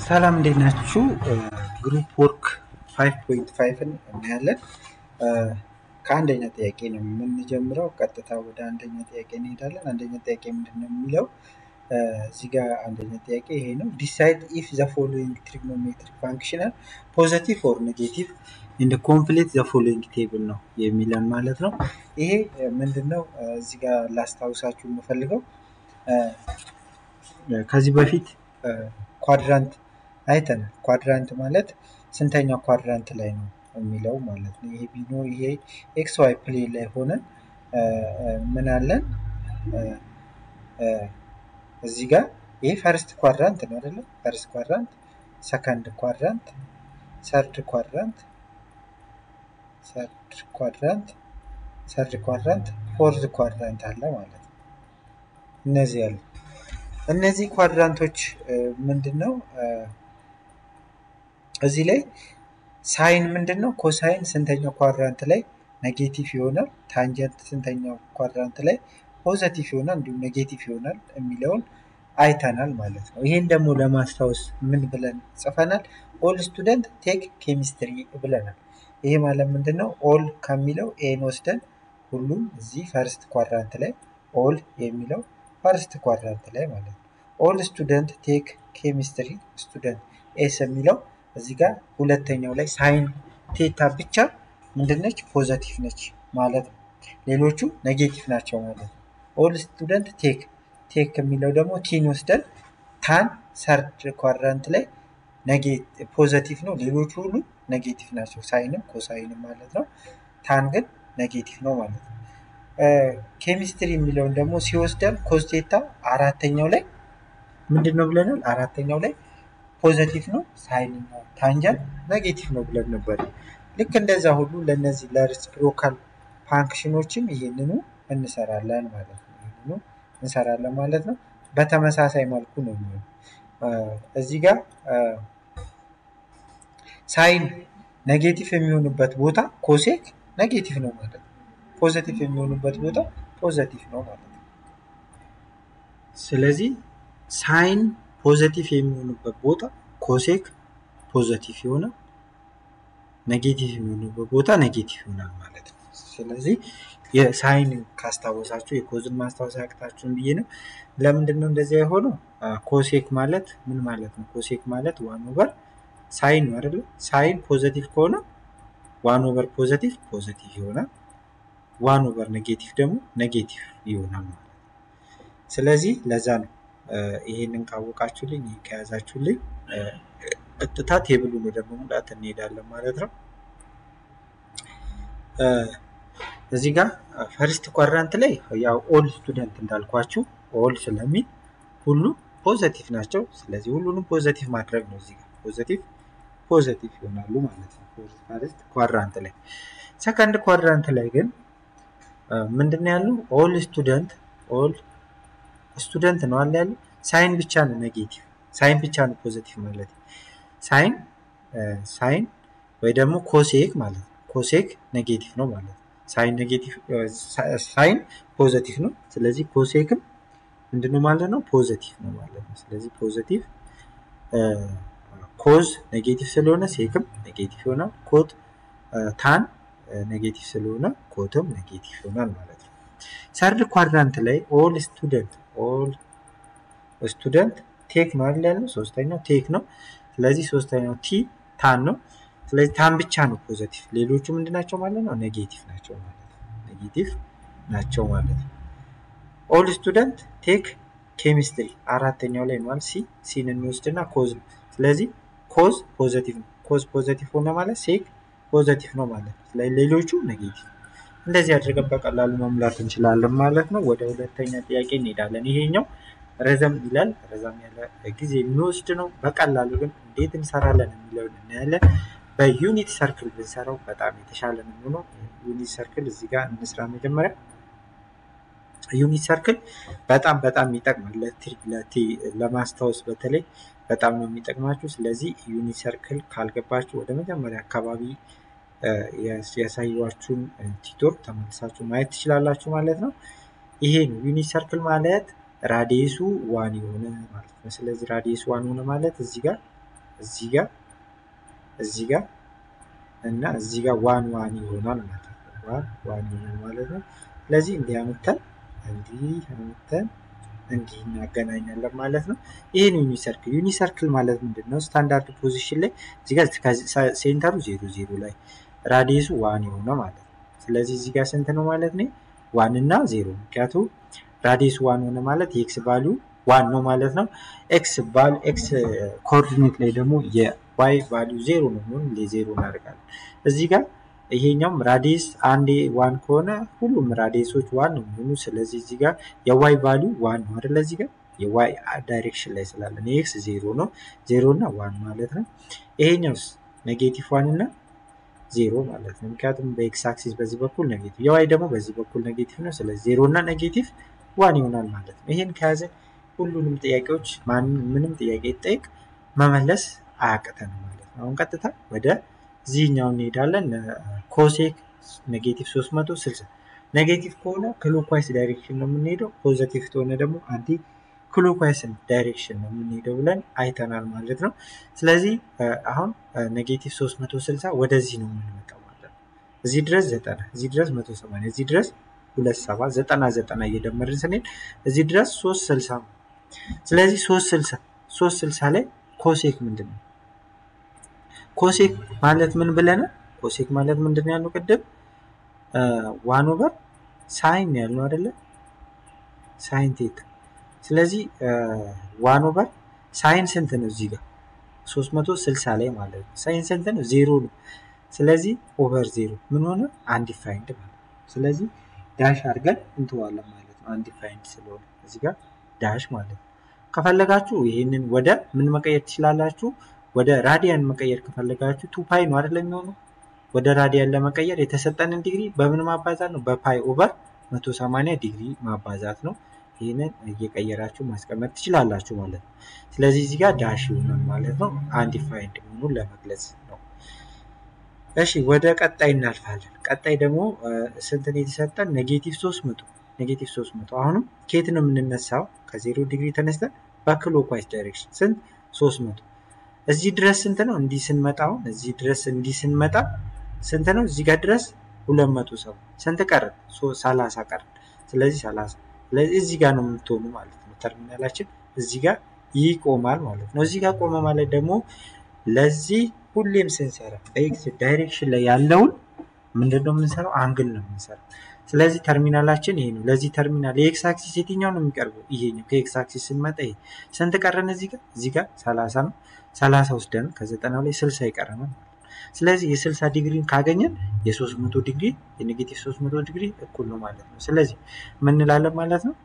ሰላም እንዴት ናችሁ? ግሩፕ ወርክ 5.5ን እናያለን። ከአንደኛ ጥያቄ ነው የምንጀምረው። ቀጥታ ወደ አንደኛ ጥያቄ እንሄዳለን። አንደኛ ጥያቄ ምንድን ነው የሚለው? እዚህ ጋር አንደኛ ጥያቄ ይሄ ነው። ዲሳይድ ኢፍ ዘ ፎሎዊንግ ትሪግኖሜትሪክ ፋንክሽናል ፖዘቲቭ ኦር ኔጌቲቭ ኢን ኮምፕሊት ዘ ፎሎዊንግ ቴብል ነው የሚለን ማለት ነው። ይሄ ምንድን ነው? እዚህ ጋር ላስታውሳችሁ የምፈልገው ከዚህ በፊት ኳድራንት አይተናል። ኳድራንት ማለት ስንተኛው ኳድራንት ላይ ነው የሚለው ማለት ነው። ይሄ ቢኖ ይሄ ኤክስ ዋይ ፕሌን ላይ ሆነን ምን አለን እዚህ ጋር ይሄ ፈርስት ኳድራንት ነው አይደለም? ፈርስት ኳድራንት፣ ሰከንድ ኳድራንት፣ ሰርድ ኳድራንት፣ ሰርድ ኳድራንት፣ ሰርድ ኳድራንት፣ ፎርዝ ኳድራንት አለ ማለት ነው። እነዚህ አሉ። እነዚህ ኳድራንቶች ምንድን ነው? እዚህ ላይ ሳይን ምንድን ነው? ኮሳይን ስንተኛው ኳድራንት ላይ ኔጌቲቭ ይሆናል፣ ታንጀንት ስንተኛው ኳድራንት ላይ ፖዘቲቭ ይሆናል፣ እንዲሁም ኔጌቲቭ ይሆናል የሚለውን አይተናል ማለት ነው። ይህን ደግሞ ለማስታወስ ምን ብለን ጽፈናል? ኦል ስቱደንት ቴክ ኬሚስትሪ ብለናል። ይሄ ማለት ምንድን ነው? ኦል ከሚለው ኤን ወስደን ሁሉም እዚህ ፈርስት ኳድራንት ላይ ኦል የሚለው ፈርስት ኳድራንት ላይ ማለት ነው። ኦል ስቱደንት ቴክ ኬሚስትሪ ስቱደንት ኤስ የሚለው እዚህ ጋር ሁለተኛው ላይ ሳይን ቴታ ብቻ ምንድነች? ፖዘቲቭ ነች ማለት ነው። ሌሎቹ ኔጌቲቭ ናቸው ማለት ነው። ኦል ስቱደንት ቴክ ቴክ የሚለው ደግሞ ቲን ወስደን ታን ሰርድ ኳድራንት ላይ ፖዘቲቭ ነው። ሌሎቹ ሁሉ ኔጌቲቭ ናቸው። ሳይንም ኮሳይንም ማለት ነው። ታን ግን ኔጌቲቭ ነው ማለት ነው። ኬሚስትሪ የሚለውን ደግሞ ሲወስደን ኮስቴታ አራተኛው ላይ ምንድን ነው ብለናል? አራተኛው ላይ ፖዘቲቭ ነው። ሳይንኛው ታንጀንት ኔጌቲቭ ነው ብለን ነበር። ልክ እንደዛ ሁሉ ለእነዚህ ለሪስፕሮካል ፋንክሽኖችም ይህንኑ እንሰራለን ማለት ነው። ይህንኑ እንሰራለን ማለት ነው። በተመሳሳይ መልኩ ነው የሚሆነው። እዚህ ጋር ሳይን ኔጌቲቭ የሚሆንበት ቦታ ኮሴክ ኔጌቲቭ ነው ማለት ነው። ፖዘቲቭ የሚሆኑበት ቦታ ፖዘቲቭ ነው ማለት ነው። ስለዚህ ሳይን ፖዘቲቭ የሚሆኑበት ቦታ ኮሴክ ፖዘቲቭ ይሆናል፣ ኔጌቲቭ የሚሆኑበት ቦታ ኔጌቲቭ ይሆናል ማለት ነው። ስለዚህ የሳይን ካስታወሳችሁ የኮዝን ማስታወስ ያቅታችሁን ብዬ ነው። ለምንድን ነው እንደዚያ የሆነው? ኮሴክ ማለት ምን ማለት ነው? ኮሴክ ማለት ዋን ኦቨር ሳይን ነው አይደለ? ሳይን ፖዘቲቭ ከሆነ ዋን ኦቨር ፖዘቲቭ ፖዘቲቭ ይሆናል። ዋን ኦቨር ኔጌቲቭ ደግሞ ኔጌቲቭ ይሆናል ማለት ነው። ስለዚህ ለዛ ነው ይሄንን ካወቃችሁልኝ ይህ ከያዛችሁልኝ ቀጥታ ቴብሉን ወደ መሙላት እንሄዳለን ማለት ነው። እዚህ ጋር ፈርስት ኳድራንት ላይ ያው ኦል ስቱደንት እንዳልኳችሁ ኦል ስለሚል ሁሉ ፖዘቲቭ ናቸው። ስለዚህ ሁሉንም ፖዘቲቭ ማድረግ ነው። እዚህ ጋር ፖዘቲቭ ፖዘቲቭ ይሆናሉ ማለት ነው። ፈርስት ኳድራንት ላይ ሰከንድ ኳድራንት ላይ ግን ምንድን ነው ያለው? ኦል ስቱደንት ኦል ስቱደንት ነው አለ ያለው። ሳይን ብቻ ነው ኔጌቲቭ፣ ሳይን ብቻ ነው ፖዘቲቭ ማለት ሳይን ሳይን ወይ ደግሞ ኮሴክ ማለት ነው። ኮሴክ ኔጌቲቭ ነው ማለት ነው። ሳይን ኔጌቲቭ ሳይን ፖዘቲቭ ነው። ስለዚህ ኮሴክም ምንድነው ማለት ነው? ፖዘቲቭ ነው ማለት ነው። ስለዚህ ፖዘቲቭ ኮዝ ኔጌቲቭ ስለሆነ ሴክም ኔጌቲቭ ይሆናል። ኮት ታን ኔጌቲቭ ስለሆነ ኮትም ኔጌቲቭ ይሆናል ማለት ነው። ሰርድ ኳድራንት ላይ ኦል ስቱደንት ኦል ስቱደንት ቴክ ነው አይደል ያለው? ሶስተኛው ቴክ ነው። ስለዚህ ሶስተኛው ቲ ታን ነው። ስለዚህ ታን ብቻ ነው ፖዘቲቭ፣ ሌሎቹ ምንድን ናቸው ማለት ነው? ኔጌቲቭ ናቸው ማለት ነው። ኔጌቲቭ ናቸው ማለት ነው። ኦል ስቱደንት ቴክ ኬሚስትሪ አራተኛው ላይ ነው ሲ ሲን እንወስድና ኮዝ ነው። ስለዚህ ኮዝ ፖዘቲቭ ነው። ኮዝ ፖዘቲቭ ሆነ ማለት ሴክ ፖዘቲቭ ነው ማለት ነው። ስለዚህ ሌሎቹ ኔጌቲቭ። እንደዚህ አድርገን በቀላሉ መሙላት እንችላለን ማለት ነው። ወደ ሁለተኛ ጥያቄ እንሄዳለን። ይሄኛው ረዘም ይላል። ረዘም ያለ ጊዜ የሚወስድ ነው። በቀላሉ ግን እንዴት እንሰራለን የሚለውን እናያለን። በዩኒት ሰርክል ብንሰራው በጣም የተሻለ ነው የሚሆነው። ዩኒት ሰርክል እዚህ ጋር እንስራ መጀመሪያ። ዩኒት ሰርክል በጣም በጣም ይጠቅማል። ለማስታወስ በተለይ በጣም ነው የሚጠቅማችሁ። ስለዚህ ዩኒት ሰርክል ካልገባችሁ ወደ መጀመሪያ አካባቢ ያሳዩችሁን ቲቶር ተመልሳችሁ ማየት ትችላላችሁ ማለት ነው። ይሄ ነው ዩኒት ሰርክል ማለት ራዲየሱ ዋን የሆነ ማለት ነው። ስለዚህ ራዲየስ ዋን ሆነ ማለት እዚህ ጋር እዚህ ጋር እዚህ ጋር እና እዚህ ጋር ዋን ዋን ይሆናል ማለት ነው። ዋን ዋን ይሆናል ማለት ነው። ስለዚህ እንዲህ አምተን እንዲህ አምተን እንዲህ እናገናኛለን ማለት ነው። ይህን ዩኒ ሰርክል ዩኒ ሰርክል ማለት ምንድን ነው? ስታንዳርድ ፖዚሽን ላይ እዚህ ጋር ሴንተሩ ዜሮ ዜሮ ላይ ራዲየሱ ዋን የሆነ ማለት ነው። ስለዚህ እዚህ ጋር ስንት ነው ማለት ነው? ዋን እና ዜሮ ምክንያቱም ራዲየሱ ዋን ሆነ ማለት የኤክስ ቫሊዩ ዋን ነው ማለት ነው። ኤክስ ቫል ኤክስ ኮኦርዲኔት ላይ ደግሞ የዋይ ቫሊዩ ዜሮ ነው የሚሆን ዜሮ እናደርጋለን። እዚህ ጋር ይሄኛውም ራዲየስ አንዴ ዋን ከሆነ ሁሉም ራዲየሶች ዋን ነው የሚሆኑ። ስለዚህ እዚህ ጋር የዋይ ቫሊዩ ዋን ነው አይደለ? እዚህ ጋር የዋይ ዳይሬክሽን ላይ ስላለን የኤክስ ዜሮ ነው ዜሮ እና ዋን ማለት ነው። ይሄኛውስ ኔጌቲቭ ዋን እና ዜሮ ማለት ነው። ምክንያቱም በኤክስ አክሲስ በዚህ በኩል ኔጌቲቭ የዋይ ደግሞ በዚህ በኩል ኔጌቲቭ ነው። ስለዚህ ዜሮ እና ኔጌቲቭ ዋን ይሆናል ማለት ነው። ይሄን ከያዘ ሁሉንም ጥያቄዎች ምንም ጥያቄ ይጠይቅ መመለስ አያቅተንም ማለት ነው። አሁን ቀጥታ ወደ ዚህኛው እንሄዳለን። ኮሴክ ኔጌቲቭ 360 ኔጌቲቭ ከሆነ ክሎክዋይስ ዳይሬክሽን ነው የምንሄደው። ፖዘቲቭ ከሆነ ደግሞ አንቲ ክሎክዋይስ ዳይሬክሽን ነው የምንሄደው ብለን አይተናል ማለት ነው። ስለዚህ አሁን ኔጌቲቭ 360 ወደዚህ ነው የምንመጣው ማለት ነው። እዚህ ድረስ 90 እዚህ ድረስ 180 እዚህ ድረስ ሁለት ሰባ ዘጠና ዘጠና እየደመርን ስንሄድ እዚህ ድረስ ሶስት ስልሳ ነው። ስለዚህ ሶስት ስልሳ ሶስት ስልሳ ላይ ኮሴክ ምንድን ነው? ኮሴክ ማለት ምን ብለናል? ኮሴክ ማለት ምንድን ነው ያልነው ቅድም ዋን ኦቨር ሳይን ያልነው አይደለ? ሳይን ቴታ። ስለዚህ ዋን ኦቨር ሳይን ስንት ነው? እዚህ ጋር ሶስት መቶ ስልሳ ላይ ማለት ነው። ሳይን ስንት ነው? ዜሮ ነው። ስለዚህ ኦቨር ዜሮ ምን ሆነ? አንዲፋይንድ ማለት ነው። ስለዚህ ዳሽ አድርገን እንተዋለን ማለት ነው። አንዲፋይንድ ስለሆነ እዚህ ጋር ዳሽ ማለት ነው። ከፈለጋችሁ ይህንን ወደ ምን መቀየር ትችላላችሁ? ወደ ራዲያን መቀየር ከፈለጋችሁ ቱ ፓይ ነው አይደለም የሚሆነው። ወደ ራዲያን ለመቀየር የተሰጠንን ዲግሪ በምን ማባዛት ነው? በፓይ ኦቨር 180 ዲግሪ ማባዛት ነው። ይህንን እየቀየራችሁ ማስቀመጥ ትችላላችሁ ማለት ነው። ስለዚህ እዚህ ጋር ዳሽ ይሆናል ማለት ነው። አንዲፋይንድ መሆኑን ለመግለጽ ነው። እሺ ወደ ቀጣይ እናልፋለን። ቀጣይ ደግሞ ስንትን የተሰጠን ኔጌቲቭ 300 ኔጌቲቭ 300 አሁንም ከየት ነው የምንነሳው? ከዜሮ ዲግሪ ተነስተን በክሎክዋይስ ዳይሬክሽን ስንት 300 እዚህ ድረስ ስንት ነው? እንዲህ ስንመጣ አሁን እዚህ ድረስ እንዲህ ስንመጣ ስንት ነው? እዚህ ጋር ድረስ 200 ሰው ስንት ቀረን? 30 ቀረን። ስለዚህ 30 ስለዚህ እዚህ ጋር ነው የምትሆኑ ማለት ነው። ተርሚናላችን እዚህ ጋር ይቆማል ማለት ነው። እዚህ ጋር ቆመ ማለት ደግሞ ለዚህ ሁሌም ስንሰራ በኤክስ ዳይሬክሽን ላይ ያለውን ምንድን ነው የምንሰራው? አንግል ነው የምንሰራው። ስለዚህ ተርሚናላችን ይሄ ነው። ለዚህ ተርሚናል የኤክስ አክሲስ የትኛው ነው የሚቀርበው? ይሄኛው። ከኤክስ አክሲስ ስንመጣ ይሄ ስንት ቀረን? እዚህ ጋር እዚህ ጋር ሰላሳ ነው። ሰላሳ ወስደን ከዘጠናው ላይ ስልሳ ይቀረናል። ስለዚህ የስልሳ ዲግሪን ካገኘን የሶስት መቶ ዲግሪ የኔጌቲቭ ሶስት መቶ ዲግሪ እኩል ነው ማለት ነው። ስለዚህ ምን እንላለን ማለት ነው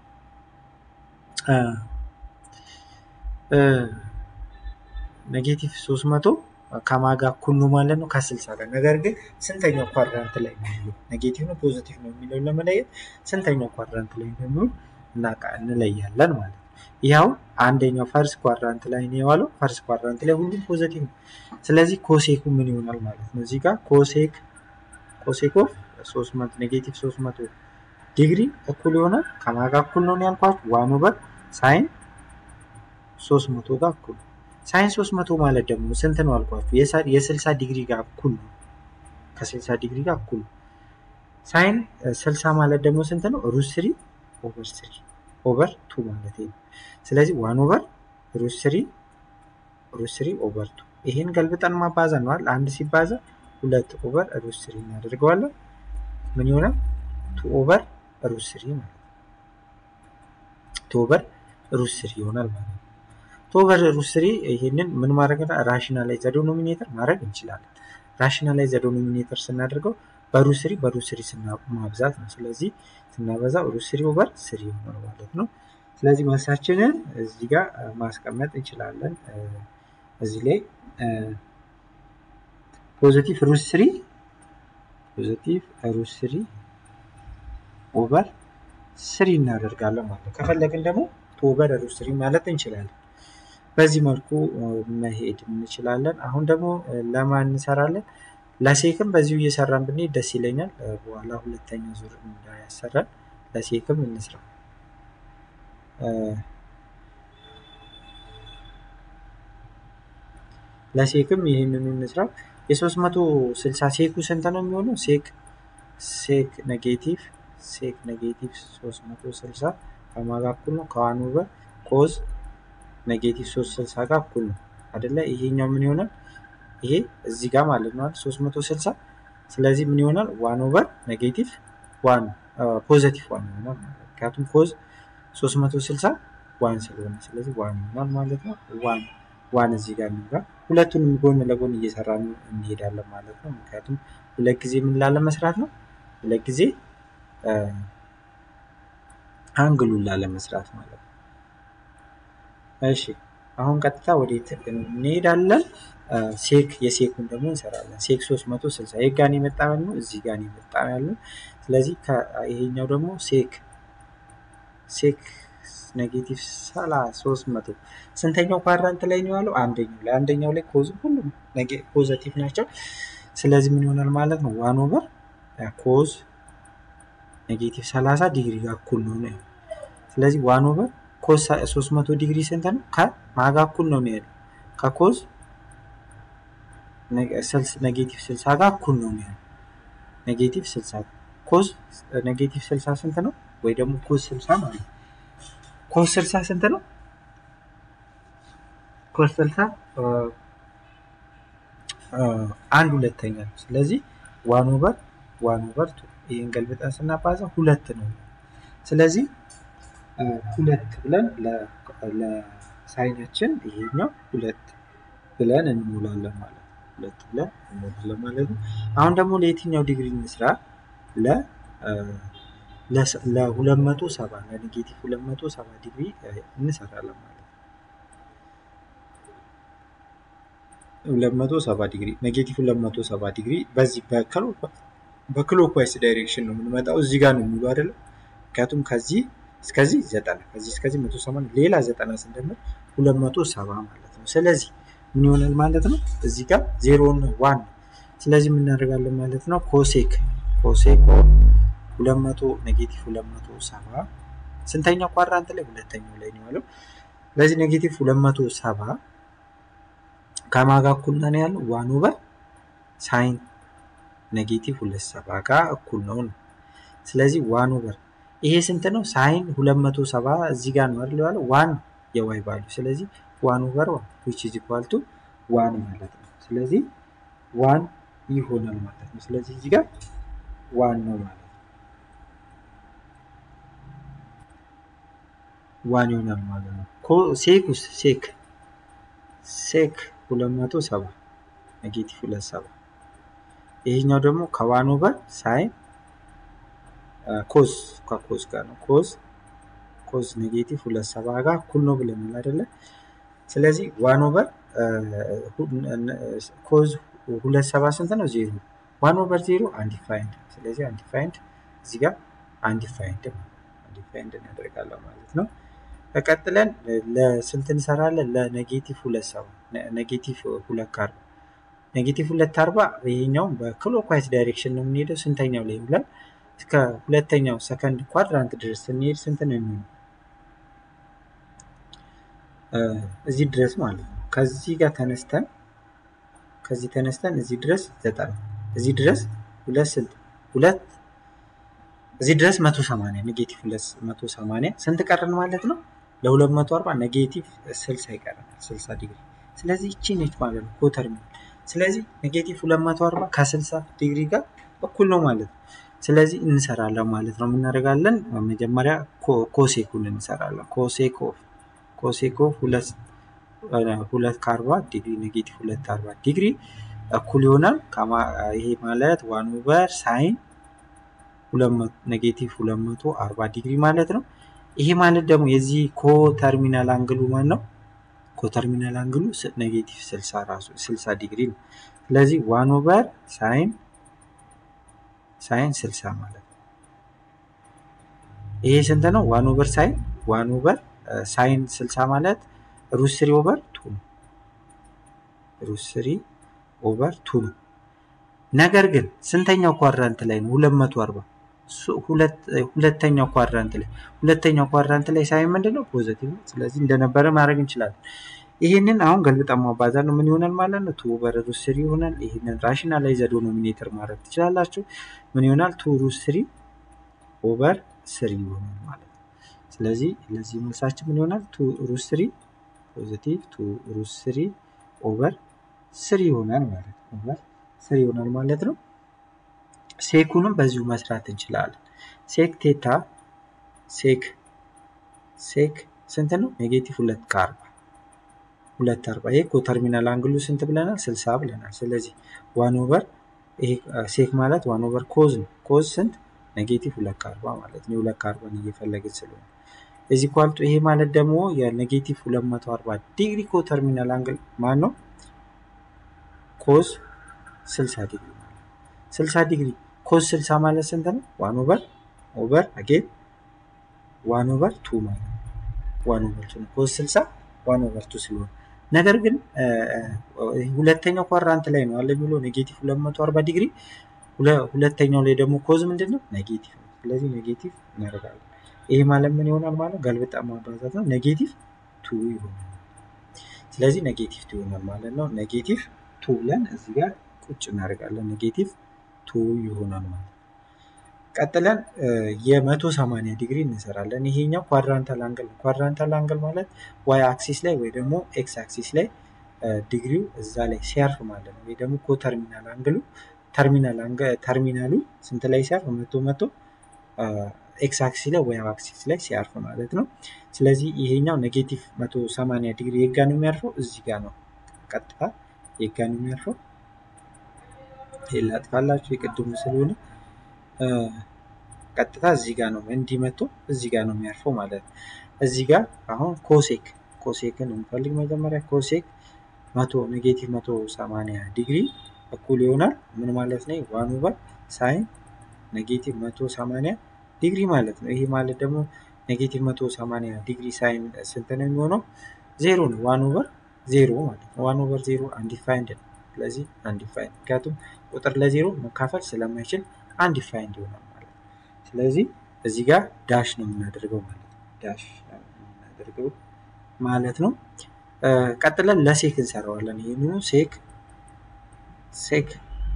ኔጌቲቭ ሶስት መቶ ከማጋ እኩል ነው ማለት ነው ከስልሳ ጋር። ነገር ግን ስንተኛው ኳድራንት ላይ ነው የሚለው ኔጌቲቭ ነው ፖዚቲቭ ነው የሚለውን ለመለየት ስንተኛው ኳድራንት ላይ እንደሚሆን እናቃ እንለያለን ማለት ነው። ይኸው አንደኛው ፈርስ ኳድራንት ላይ ነው የዋለው። ፈርስ ኳድራንት ላይ ሁሉም ፖዚቲቭ ነው። ስለዚህ ኮሴኩ ምን ይሆናል ማለት ነው? እዚህ ጋር ኮሴክ ኮሴክ ኦፍ 300 ኔጌቲቭ 300 ዲግሪ እኩል ይሆናል ከማጋ እኩል ነው ያልኳችሁ ዋን ኦቨር ሳይን 300 ጋር እኩል ሳይን 300 ማለት ደግሞ ስንት ነው አልኳችሁ? የ60 ዲግሪ ጋር እኩል ነው። ከ60 ዲግሪ ጋር እኩል ነው። ሳይን 60 ማለት ደግሞ ስንት ነው? ሩት ስሪ ኦቨር ስሪ ኦቨር ቱ ማለት ነው። ስለዚህ ዋን ኦቨር ሩት ስሪ ሩት ስሪ ኦቨር ቱ ይሄን ገልብጠን ማባዛ ነው አይደል? አንድ ሲባዛ ሁለት ኦቨር ሩት ስሪ እናደርገዋለን። ምን ይሆናል? ቱ ኦቨር ሩት ስሪ ማለት ነው። ቱ ኦቨር ሩት ስሪ ይሆናል ማለት ነው። ኦቨር ሩት ስሪ ይሄንን ምን ማድረግ ራሽናላይዝ ዲኖሚኔተር ማድረግ እንችላለን። ራሽናላይዝ ዲኖሚኔተር ስናደርገው በሩት ስሪ በሩት ስሪ ማብዛት ነው። ስለዚህ ስናበዛ ሩት ስሪ ኦቨር ስሪ ይሆናል ማለት ነው። ስለዚህ መልሳችንን እዚህ ጋር ማስቀመጥ እንችላለን። እዚህ ላይ ፖዚቲቭ ሩት ስሪ ፖዚቲቭ ሩት ስሪ ኦቨር ስሪ እናደርጋለን ማለት ነው። ከፈለግን ደግሞ ቱ ኦቨር ሩት ስሪ ማለት እንችላለን። በዚህ መልኩ መሄድ እንችላለን። አሁን ደግሞ ለማን እንሰራለን? ለሴክም በዚሁ እየሰራን ብንሄድ ደስ ይለኛል። በኋላ ሁለተኛ ዙር እንዳያሰራን ለሴክም እንስራ። ለሴክም ይህንኑ እንስራው። የ360 ሴኩ ስንት ነው የሚሆነው? ሴክ ሴክ ኔጌቲቭ ሴክ ኔጌቲቭ 360 ከማን ጋር እኩል ነው? ከዋን ኦቨር ኮዝ ኔጌቲቭ 360 ጋር እኩል ነው አይደለ? ይሄኛው ምን ይሆናል? ይሄ እዚህ ጋር ማለት ነው 360 ስለዚህ ምን ይሆናል? ዋን ኦቨር ኔጌቲቭ ዋን ፖዘቲቭ ዋን ይሆናል ማለት ነው። ምክንያቱም ኮዝ 360 ዋን ስለሆነ ስለዚህ ዋን ይሆናል ማለት ነው። ዋን ዋን እዚህ ጋር እንግባ። ሁለቱንም ጎን ለጎን እየሰራን እንሄዳለን ማለት ነው። ምክንያቱም ሁለት ጊዜ ምን ላለ መስራት ነው? ሁለት ጊዜ አንግሉን ላለ መስራት ማለት ነው። እሺ አሁን ቀጥታ ወዴት እንሄዳለን? ሴክ የሴኩን ደግሞ እንሰራለን። ሴክ 360 ይህ ጋር የመጣ ነው፣ እዚህ ጋር የመጣ ያለው። ስለዚህ ይሄኛው ደግሞ ሴክ ሴክ ኔጌቲቭ ሰላ 300 ስንተኛው ኳድራንት ላይ ነው ያለው? አንደኛው ላይ አንደኛው ላይ ኮዝ ሁሉም ፖዘቲቭ ናቸው። ስለዚህ ምን ይሆናል ማለት ነው? ዋን ኦቨር ኮዝ ኔጌቲቭ 30 ዲግሪ ጋር እኩል ነው ነው። ስለዚህ ዋን ኦቨር ኮዝ 300 ዲግሪ ስንት ነው? ከማጋ እኩል ነው የሚሄደው ከኮዝ ኔጌቲቭ 60 ጋር እኩል ነው የሚሄደው ኔጌቲቭ 60 ኮዝ ኔጌቲቭ 60 ስንት ነው? ወይ ደግሞ ኮዝ 60 ማለት ነው። ኮዝ 60 ስንት ነው? ኮዝ 60 አንድ ሁለተኛ ነው። ስለዚህ ዋን ኦቨር ዋን ኦቨር ቱ ይህን ገልብጠን ስናባዛ ሁለት ነው። ስለዚህ ሁለት ብለን ለሳይናችን ይሄኛው ሁለት ብለን እንሞላለን ማለት ነው። ሁለት ብለን እንሞላለን ማለት ነው። አሁን ደግሞ ለየትኛው ዲግሪ እንስራ? ለ ለሁለት መቶ ሰባ ለኔጌቲቭ ሁለት መቶ ሰባ ዲግሪ እንሰራለን ማለት ነው። ሁለት መቶ ሰባ ዲግሪ ኔጌቲቭ ሁለት መቶ ሰባ ዲግሪ በዚህ በክሎክዋይስ ዳይሬክሽን ነው የምንመጣው። እዚህ ጋር ነው የሚሉ አይደለም። ምክንያቱም ከዚህ እስከዚህ ዘጠና ከዚህ እስከዚህ መቶ ሰማንያ ሌላ ዘጠና ስንደምር ሁለት መቶ ሰባ ማለት ነው። ስለዚህ ምን ይሆናል ማለት ነው? እዚህ ጋር ዜሮ ዋን ስለዚህ ምን እናደርጋለን ማለት ነው? ኮሴክ ኮሴክ ሁለት መቶ ኔጌቲቭ ሁለት መቶ ሰባ ስንተኛው ኳድራንት ላይ? ሁለተኛው ላይ ነው ያለው። ስለዚህ ኔጌቲቭ ሁለት መቶ ሰባ ከማጋ እኩል ነው ያለው ዋን ኦቨር ሳይን ኔጌቲቭ ሁለት ሰባ ጋር እኩል ነው ነው። ስለዚህ ዋን ኦቨር ይሄ ስንት ነው? ሳይን ሁለት መቶ ሰባ እዚህ ጋር ነው አይደል ያለው ዋን የዋይ ቫልዩ ስለዚህ ዋን ኦቨር ዋን ዊች ኢዝ ኢኳል ቱ ዋን ማለት ነው። ስለዚህ ዋን ይሆናል ማለት ነው። ስለዚህ እዚህ ጋር ዋን ነው ማለት ነው። ዋን ይሆናል ማለት ነው። ሴኩስ ሴክ ሴክ ሁለት መቶ ሰባ ኔጌቲቭ ሁለት ሰባ ይሄኛው ደግሞ ከዋን ኦቨር ሳይን ኮዝ ከኮዝ ጋር ነው ኮዝ ኮዝ ኔጌቲቭ ሁለት ሰባ ጋር እኩል ነው ብለናል አይደለ? ስለዚህ ዋን ኦቨር ኮዝ ሁለት ሰባ ስንት ነው? ዜሮ ዋን ኦቨር ዜሮ አንዲፋይንድ። ስለዚህ አንዲፋይንድ እዚህ ጋር አንዲፋይንድ አንዲፋይንድ እናደርጋለን ማለት ነው። ተቀጥለን ለስንት እንሰራለን? ለኔጌቲቭ ሁለት ሰባ ኔጌቲቭ ሁለት ከአርባ ኔጌቲቭ ሁለት አርባ ይሄኛውም በክሎክዋይዝ ዳይሬክሽን ነው የምንሄደው። ስንተኛው ላይ ብለን እስከ ሁለተኛው ሰከንድ ኳድራንት ድረስ ስንሄድ ስንት ነው የሚሆነው? እዚህ ድረስ ማለት ነው። ከዚህ ጋር ተነስተን ከዚህ ተነስተን እዚህ ድረስ ዘጠና እዚህ ድረስ ሁለት ስንት ሁለት እዚህ ድረስ መቶ ሰማንያ ኔጌቲቭ ሁለት መቶ ሰማንያ ስንት ቀረን ማለት ነው? ለሁለት መቶ አርባ ኔጌቲቭ ስልሳ ይቀረናል ስልሳ ዲግሪ። ስለዚህ ይቺ ነች ማለት ነው ኮተርሚናል። ስለዚህ ኔጌቲቭ ሁለት መቶ አርባ ከስልሳ ዲግሪ ጋር እኩል ነው ማለት ነው። ስለዚህ እንሰራለን ማለት ነው። የምናደርጋለን መጀመሪያ ኮሴኩን እንሰራለን። ኮሴክ ኦፍ ኮሴክ ኦፍ ሁለት ከአርባ ዲግሪ ኔጌቲቭ ሁለት አርባ ዲግሪ እኩል ይሆናል። ይሄ ማለት ዋን ኦቨር ሳይን ኔጌቲቭ ሁለት መቶ አርባ ዲግሪ ማለት ነው። ይሄ ማለት ደግሞ የዚህ ኮተርሚናል አንግሉ ማን ነው? ኮተርሚናል አንግሉ ኔጌቲቭ ስልሳ ራሱ ስልሳ ዲግሪ ነው። ስለዚህ ዋን ኦቨር ሳይን ሳይን 60 ማለት ነው። ይሄ ስንት ነው? ዋን ኦቨር ሳይን ዋን ኦቨር ሳይን 60 ማለት ሩት ስሪ ኦቨር ቱ ነው። ሩት ስሪ ኦቨር ቱ ነው። ነገር ግን ስንተኛው ኳድራንት ላይ ነው? 240 ሁለተኛው ኳድራንት ላይ ሁለተኛው ኳድራንት ላይ ሳይን ምንድን ነው? ፖዘቲቭ ነው። ስለዚህ እንደነበረ ማድረግ እንችላለን። ይህንን አሁን ገልብጠን ማባዛት ነው ምን ይሆናል ማለት ነው? ቱ ኦቨር ሩት ስሪ ይሆናል። ይህንን ራሽናላይዝ ዶኖሚኔተር ማድረግ ትችላላችሁ። ምን ይሆናል? ቱ ሩት ስሪ ኦቨር ስሪ ይሆናል ማለት ነው። ስለዚህ ለዚህ መልሳችን ምን ይሆናል? ቱ ሩት ስሪ ፖዚቲቭ ቱ ሩት ስሪ ኦቨር ስሪ ይሆናል ማለት ነው። ኦቨር ስሪ ይሆናል ማለት ነው። ሴኩንም በዚሁ መስራት እንችላለን። ሴክ ቴታ ሴክ ሴክ ስንት ነው? ኔጌቲቭ ሁለት ከአርባ ሁለት አርባ ይሄ ኮተርሚናል አንግሉ ስንት ብለናል? ስልሳ ብለናል። ስለዚህ ዋን ኦቨር ይሄ ሴክ ማለት ዋን ኦቨር ኮዝ ነው። ኮዝ ስንት? ኔጌቲቭ ሁለት ከአርባ ማለት ነው። የሁለት ከአርባን እየፈለግን ስለሆነ እዚህ ኳልቱ ይሄ ማለት ደግሞ የኔጌቲቭ ሁለት መቶ አርባ ዲግሪ ኮተርሚናል አንግል ማን ነው? ኮዝ ስልሳ ዲግሪ ማለት ስልሳ ዲግሪ ኮዝ ስልሳ ማለት ስንት ነው? ዋን ኦቨር ኦቨር አጌን ዋን ኦቨር ቱ ማለት ነው። ዋን ኦቨር ቱ ነው። ኮዝ ስልሳ ዋን ኦቨር ቱ ስለሆነ ነገር ግን ሁለተኛው ኳድራንት ላይ ነው አለ የሚለው ኔጌቲቭ 240 ዲግሪ ሁለተኛው ላይ ደግሞ ኮዝ ምንድን ነው ኔጌቲቭ ነው። ስለዚህ ኔጌቲቭ እናደርጋለን። ይሄ ማለት ምን ይሆናል ማለት ገልብጣ ማባዛት ነው። ኔጌቲቭ ቱ ይሆናል። ስለዚህ ኔጌቲቭ ቱ ይሆናል ማለት ነው። ኔጌቲቭ ቱ ብለን እዚህ ጋር ቁጭ እናደርጋለን። ኔጌቲቭ ቱ ይሆናል ማለት ነው። ቀጥለን የመቶ ሰማንያ ዲግሪ እንሰራለን። ይሄኛው ኳድራንታል አንግል ነው። ኳድራንታል አንግል ማለት ዋይ አክሲስ ላይ ወይ ደግሞ ኤክስ አክሲስ ላይ ዲግሪው እዛ ላይ ሲያርፍ ማለት ነው። ወይ ደግሞ ኮተርሚናል አንግሉ ተርሚናል ተርሚናሉ ስንት ላይ ሲያርፍ መቶ መቶ ኤክስ አክሲስ ላይ ወይ አክሲስ ላይ ሲያርፍ ማለት ነው። ስለዚህ ይሄኛው ኔጌቲቭ መቶ ሰማንያ ዲግሪ የጋ ነው የሚያርፈው እዚህ ጋር ነው። ቀጥታ የጋ ነው የሚያርፈው። ይሄን ላጥፋላችሁ የቅድሙ ስለሆነ ቀጥታ እዚህ ጋር ነው እንዲህ መጥቶ እዚህ ጋር ነው የሚያርፈው ማለት ነው። እዚህ ጋር አሁን ኮሴክ ኮሴክን እንፈልግ መጀመሪያ ኮሴክ መቶ ኔጌቲቭ መቶ ሰማንያ ዲግሪ እኩል ይሆናል ምን ማለት ነው? ዋን ኦቨር ሳይን ኔጌቲቭ መቶ ሰማንያ ዲግሪ ማለት ነው። ይሄ ማለት ደግሞ ኔጌቲቭ መቶ ሰማንያ ዲግሪ ሳይን ስንት ነው የሚሆነው? ዜሮ ነው። ዋን ኦቨር ዜሮ ማለት ነው። ዋን ኦቨር ዜሮ አንዲፋይንድ ነው። ስለዚህ አንዲፋይንድ ምክንያቱም ቁጥር ለዜሮ መካፈል ስለማይችል አንዲፋይንድ ይሆናል ማለት ነው። ስለዚህ እዚህ ጋር ዳሽ ነው የምናደርገው ማለት ነው። ዳሽ የምናደርገው ማለት ነው። ቀጥለን ለሴክ እንሰራዋለን። ይህንኑ ሴክ ሴክ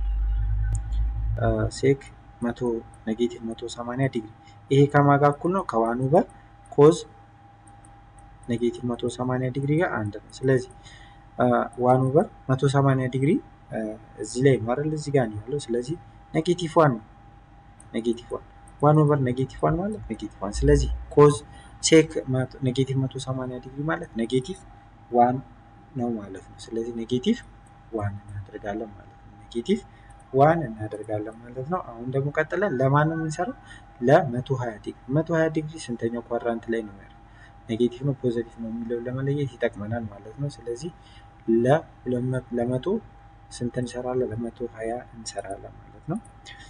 ሴክ መቶ ኔጌቲቭ መቶ ሰማንያ ዲግሪ ይሄ ከማጋ እኩል ነው ከዋን ኦቨር ኮዝ ኔጌቲቭ መቶ ሰማንያ ዲግሪ ጋር አንድ ነው። ስለዚህ ዋን ኦቨር መቶ ሰማንያ ዲግሪ እዚህ ላይ ነው አይደል? እዚህ ጋር ነው ያለው። ስለዚህ ኔጌቲቭ ዋን ነው። ኔጌቲቭ ዋን ዋን ኦቨር ኔጌቲቭ ዋን ማለት ኔጌቲቭ ዋን። ስለዚህ ኮዝ ሴክ ኔጌቲቭ መቶ ሰማንያ ዲግሪ ማለት ኔጌቲቭ ዋን ነው ማለት ነው። ስለዚህ ኔጌቲቭ ዋን እናደርጋለን ማለት ነው። ኔጌቲቭ ዋን እናደርጋለን ማለት ነው። አሁን ደግሞ ቀጥለን ለማን ነው የምንሰራው? ለመቶ ሀያ ዲግሪ መቶ ሀያ ዲግሪ ስንተኛው ኳድራንት ላይ ነው ያለው? ኔጌቲቭ ነው ፖዘቲቭ ነው የሚለውን ለመለየት ይጠቅመናል ማለት ነው። ስለዚህ ለመቶ ስንት እንሰራለን? ለመቶ ሀያ እንሰራለን ማለት ነው።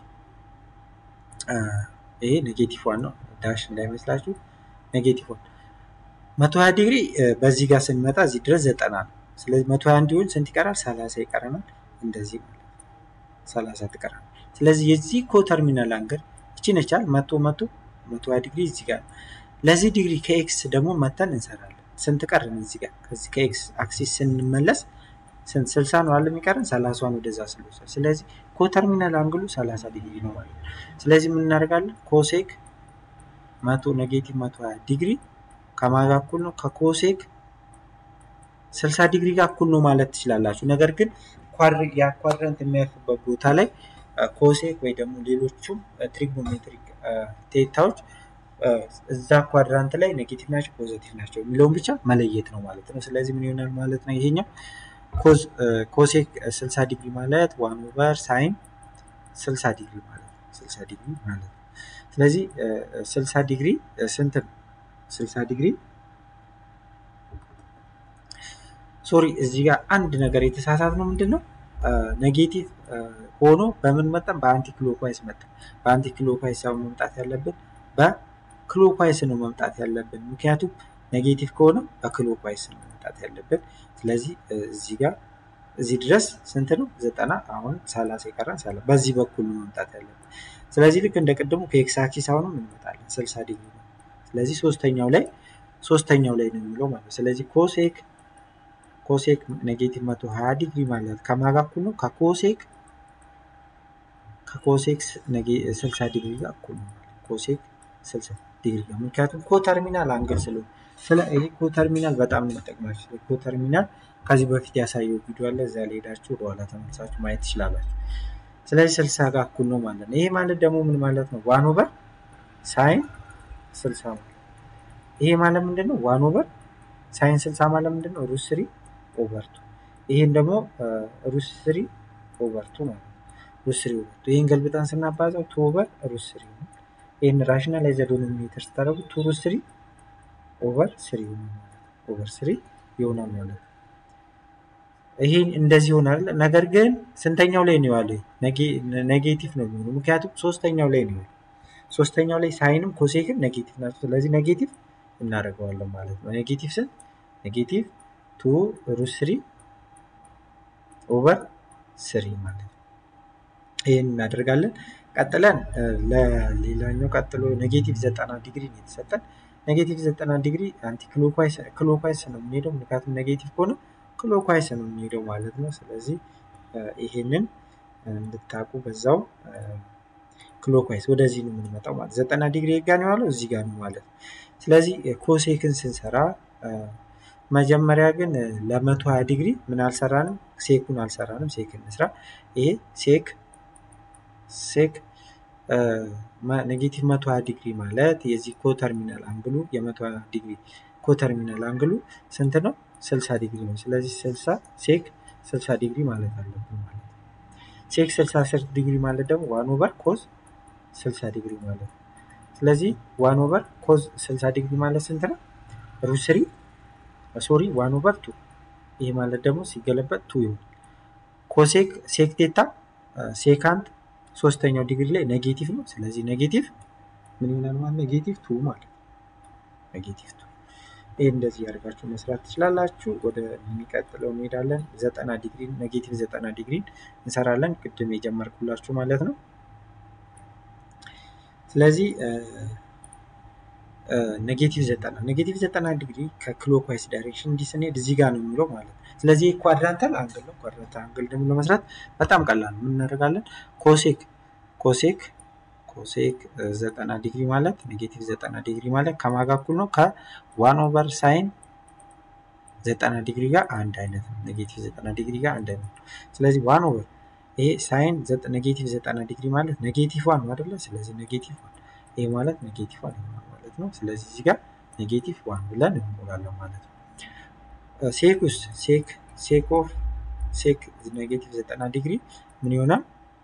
ይሄ ኔጌቲቭ ዋን ነው፣ ዳሽ እንዳይመስላችሁ ኔጌቲቭ ዋን። መቶ ሀያ ዲግሪ በዚህ ጋር ስንመጣ እዚህ ድረስ ዘጠና ነው። ስለዚህ መቶ ሀያ እንዲሆን ስንት ይቀራል? ሰላሳ ይቀረናል። እንደዚህ ማለት ነው፣ ሰላሳ ትቀራል። ስለዚህ የዚህ ኮተርሚናል አንግል እቺ ነቻል መቶ መቶ መቶ ሀያ ዲግሪ እዚህ ጋር ነው። ለዚህ ዲግሪ ከኤክስ ደግሞ መተን እንሰራለን። ስንት ቀርን እዚህ ጋር ከዚህ ከኤክስ አክሲስ ስንመለስ ስንት ስልሳ ነው አለ የሚቀረን ሰላሳዋን ወደዛ ስለወሰድ ስለዚህ ኮተርሚናል አንግሉ ሰላሳ ዲግሪ ነው ማለት ነው። ስለዚህ ምን እናደርጋለን? ኮሴክ መቶ ኔጌቲቭ መቶ ሀያ ዲግሪ ከማጋ እኩል ነው ከኮሴክ ስልሳ ዲግሪ ጋር እኩል ነው ማለት ትችላላችሁ። ነገር ግን ያ ኳድረንት የሚያርፍበት ቦታ ላይ ኮሴክ ወይ ደግሞ ሌሎቹም ትሪጎኖሜትሪክ ቴታዎች እዛ ኳድራንት ላይ ኔጌቲቭ ናቸው ፖዘቲቭ ናቸው የሚለውን ብቻ መለየት ነው ማለት ነው። ስለዚህ ምን ይሆናል ማለት ነው ይሄኛው ኮሴክ 60 ዲግሪ ማለት ዋን ኦቨር ሳይን 60 ዲግሪ ማለት ነው። 60 ዲግሪ ማለት ነው። ስለዚህ 60 ዲግሪ ስንት ነው? 60 ዲግሪ ሶሪ እዚህ ጋር አንድ ነገር የተሳሳት ነው ምንድን ነው ኔጌቲቭ ሆኖ በምን መጠን በአንቲ ክሎክዋይስ መጠን በአንቲ ክሎክዋይስ ሳይሆን መምጣት ያለብን በክሎክዋይስ ነው መምጣት ያለብን ምክንያቱም ኔጌቲቭ ከሆነ በክሎክዋይስ ነው መምጣት ያለብን ስለዚህ እዚህ ጋር እዚህ ድረስ ስንት ነው ዘጠና አሁን ሰላሳ የቀረን ሰላ በዚህ በኩል ነው መምጣት ያለብን ስለዚህ ልክ እንደ ቅድሙ ከኤክስ አክሲስ አሁንም እንመጣለን ስልሳ ዲግሪ ነው ስለዚህ ሶስተኛው ላይ ሶስተኛው ላይ ነው የሚለው ማለት ስለዚህ ኮሴክ ኮሴክ ኔጌቲቭ መቶ ሀያ ዲግሪ ማለት ከማን ጋር እኩል ነው? ከኮሴክ ከኮሴክ ስልሳ ዲግሪ ጋር እኩል ነው። ኮሴክ ስልሳ ዲግሪ ጋር ምክንያቱም ኮተርሚናል አንግል ስለሆነ ስለ ይሄ ኮተርሚናል በጣም ነው የሚጠቅማችሁ። ስለ ኮተርሚናል ከዚህ በፊት ያሳየው ቪዲዮ አለ። እዛ ላይ ሄዳችሁ ወደኋላ ተመልሳችሁ ማየት ትችላላችሁ። ስለዚህ ስልሳ ጋር እኩል ነው ማለት ነው። ይሄ ማለት ደግሞ ምን ማለት ነው? ዋን ኦቨር ሳይን ስልሳ ማለት ይሄ ማለት ምንድን ነው? ዋን ኦቨር ሳይን ስልሳ ማለት ምንድን ነው? ሩት ስሪ ኦቨር ቱ ይሄን ደግሞ ሩት ስሪ ኦቨር ቱ ማለት ነው። ሩት ስሪ ኦቨር ቱ ይሄን ገልብጠን ስናባዛው ቱ ኦቨር ሩት ስሪ ነው። ይህን ራሽናላይዝ ዶሚኔተር ስታደርጉ ቱ ሩት ስሪ ኦቨር ስሪ ይሆናል ማለት ነው። ኦቨር ስሪ ይሆናል ማለት ነው። ይሄን እንደዚህ ይሆናል። ነገር ግን ስንተኛው ላይ ነው ያለው? ኔጌቲቭ ነው የሚሆነው። ምክንያቱም ሶስተኛው ላይ ነው ሶስተኛው ላይ ሳይንም ኮሴክም ኔጌቲቭ ናቸው። ስለዚህ ኔጌቲቭ እናደርገዋለን ማለት ነው። ኔጌቲቭ ስንት? ኔጌቲቭ ቱ ሩት ስሪ ኦቨር ስሪ ማለት ነው። ይህን እናደርጋለን። ቀጥለን ለሌላኛው ቀጥሎ ኔጌቲቭ ዘጠና ዲግሪ ነው የተሰጠን። ኔጌቲቭ ዘጠና ዲግሪ አንቲ ክሎኳይስ ነው የምንሄደው። ምክንያቱም ኔጌቲቭ ከሆነ ክሎኳይስ ነው የምንሄደው ማለት ነው። ስለዚህ ይሄንን እንድታቁ በዛው ክሎኳይስ ወደዚህ ነው የምንመጣው ማለት ዘጠና ዲግሪ ጋ ነው ያለው እዚህ ጋር ነው ማለት ነው። ስለዚህ ኮሴክን ስንሰራ መጀመሪያ ግን ለመቶ ሀያ ዲግሪ ምን አልሰራንም? ሴኩን አልሰራንም። ሴክ እንስራ። ይሄ ሴክ ሴክ ኔጌቲቭ መቶ ሀያ ዲግሪ ማለት የዚህ ኮተርሚናል አንግሉ የመቶ ሀያ ዲግሪ ኮተርሚናል አንግሉ ስንት ነው? ስልሳ ዲግሪ ነው። ስለዚህ ስልሳ ሴክ ስልሳ ዲግሪ ማለት አለብን ማለት ነው። ሴክ ስልሳ ዲግሪ ማለት ደግሞ ዋን ኦቨር ኮዝ ስልሳ ዲግሪ ማለት ነው። ስለዚህ ዋን ኦቨር ኮዝ ስልሳ ዲግሪ ማለት ስንት ነው? ሩት ስሪ ሶሪ ዋን ኦቨር ቱ ይሄ ማለት ደግሞ ሲገለበጥ ቱ ይሆናል። ኮሴክ ሴክ ቴታ ሴካንት ሶስተኛው ዲግሪ ላይ ኔጌቲቭ ነው። ስለዚህ ኔጌቲቭ ምን ይሆናል ማለት ኔጌቲቭ ቱ ማለት ነው። ኔጌቲቭ ቱ ይህ እንደዚህ ያደርጋችሁ መስራት ትችላላችሁ። ወደ የሚቀጥለው እንሄዳለን። ዘጠና ዲግሪ ኔጌቲቭ ዘጠና ዲግሪን እንሰራለን። ቅድም የጀመርኩላችሁ ማለት ነው። ስለዚህ ኔጌቲቭ ዘጠና ኔጌቲቭ ዘጠና ዲግሪ ከክሎክዋይስ ዳይሬክሽን እንዲህ ስንሄድ እዚህ ጋር ነው የሚለው ማለት ነው። ስለዚህ ኳድራንታል አንግል ነው። ኳድራንታል አንግል ደግሞ ለመስራት በጣም ቀላል ነው። ምን እናደርጋለን? ኮሴክ ኮሴክ ኮሴክ ዘጠና ዲግሪ ማለት ኔጌቲቭ ዘጠና ዲግሪ ማለት ከማጋ እኩል ነው ከዋን ኦቨር ሳይን ዘጠና ዲግሪ ጋር አንድ አይነት ነው። ኔጌቲቭ ዘጠና ዲግሪ ጋር አንድ አይነት ነው። ስለዚህ ዋን ኦቨር ይሄ ሳይን ኔጌቲቭ ዘጠና ዲግሪ ማለት ኔጌቲቭ ዋን ነው አይደለ? ስለዚህ ኔጌቲቭ ዋን ይሄ ማለት ኔጌቲቭ ዋን ይሆናል ማለት ነው። ስለዚህ እዚህ ጋር ኔጌቲቭ ዋን ብለን እንሞላለን ማለት ነው። ሴክ ውስጥ ሴክ ሴክ ኦፍ ሴክ ኔጌቲቭ ዘጠና ዲግሪ ምን ይሆናል?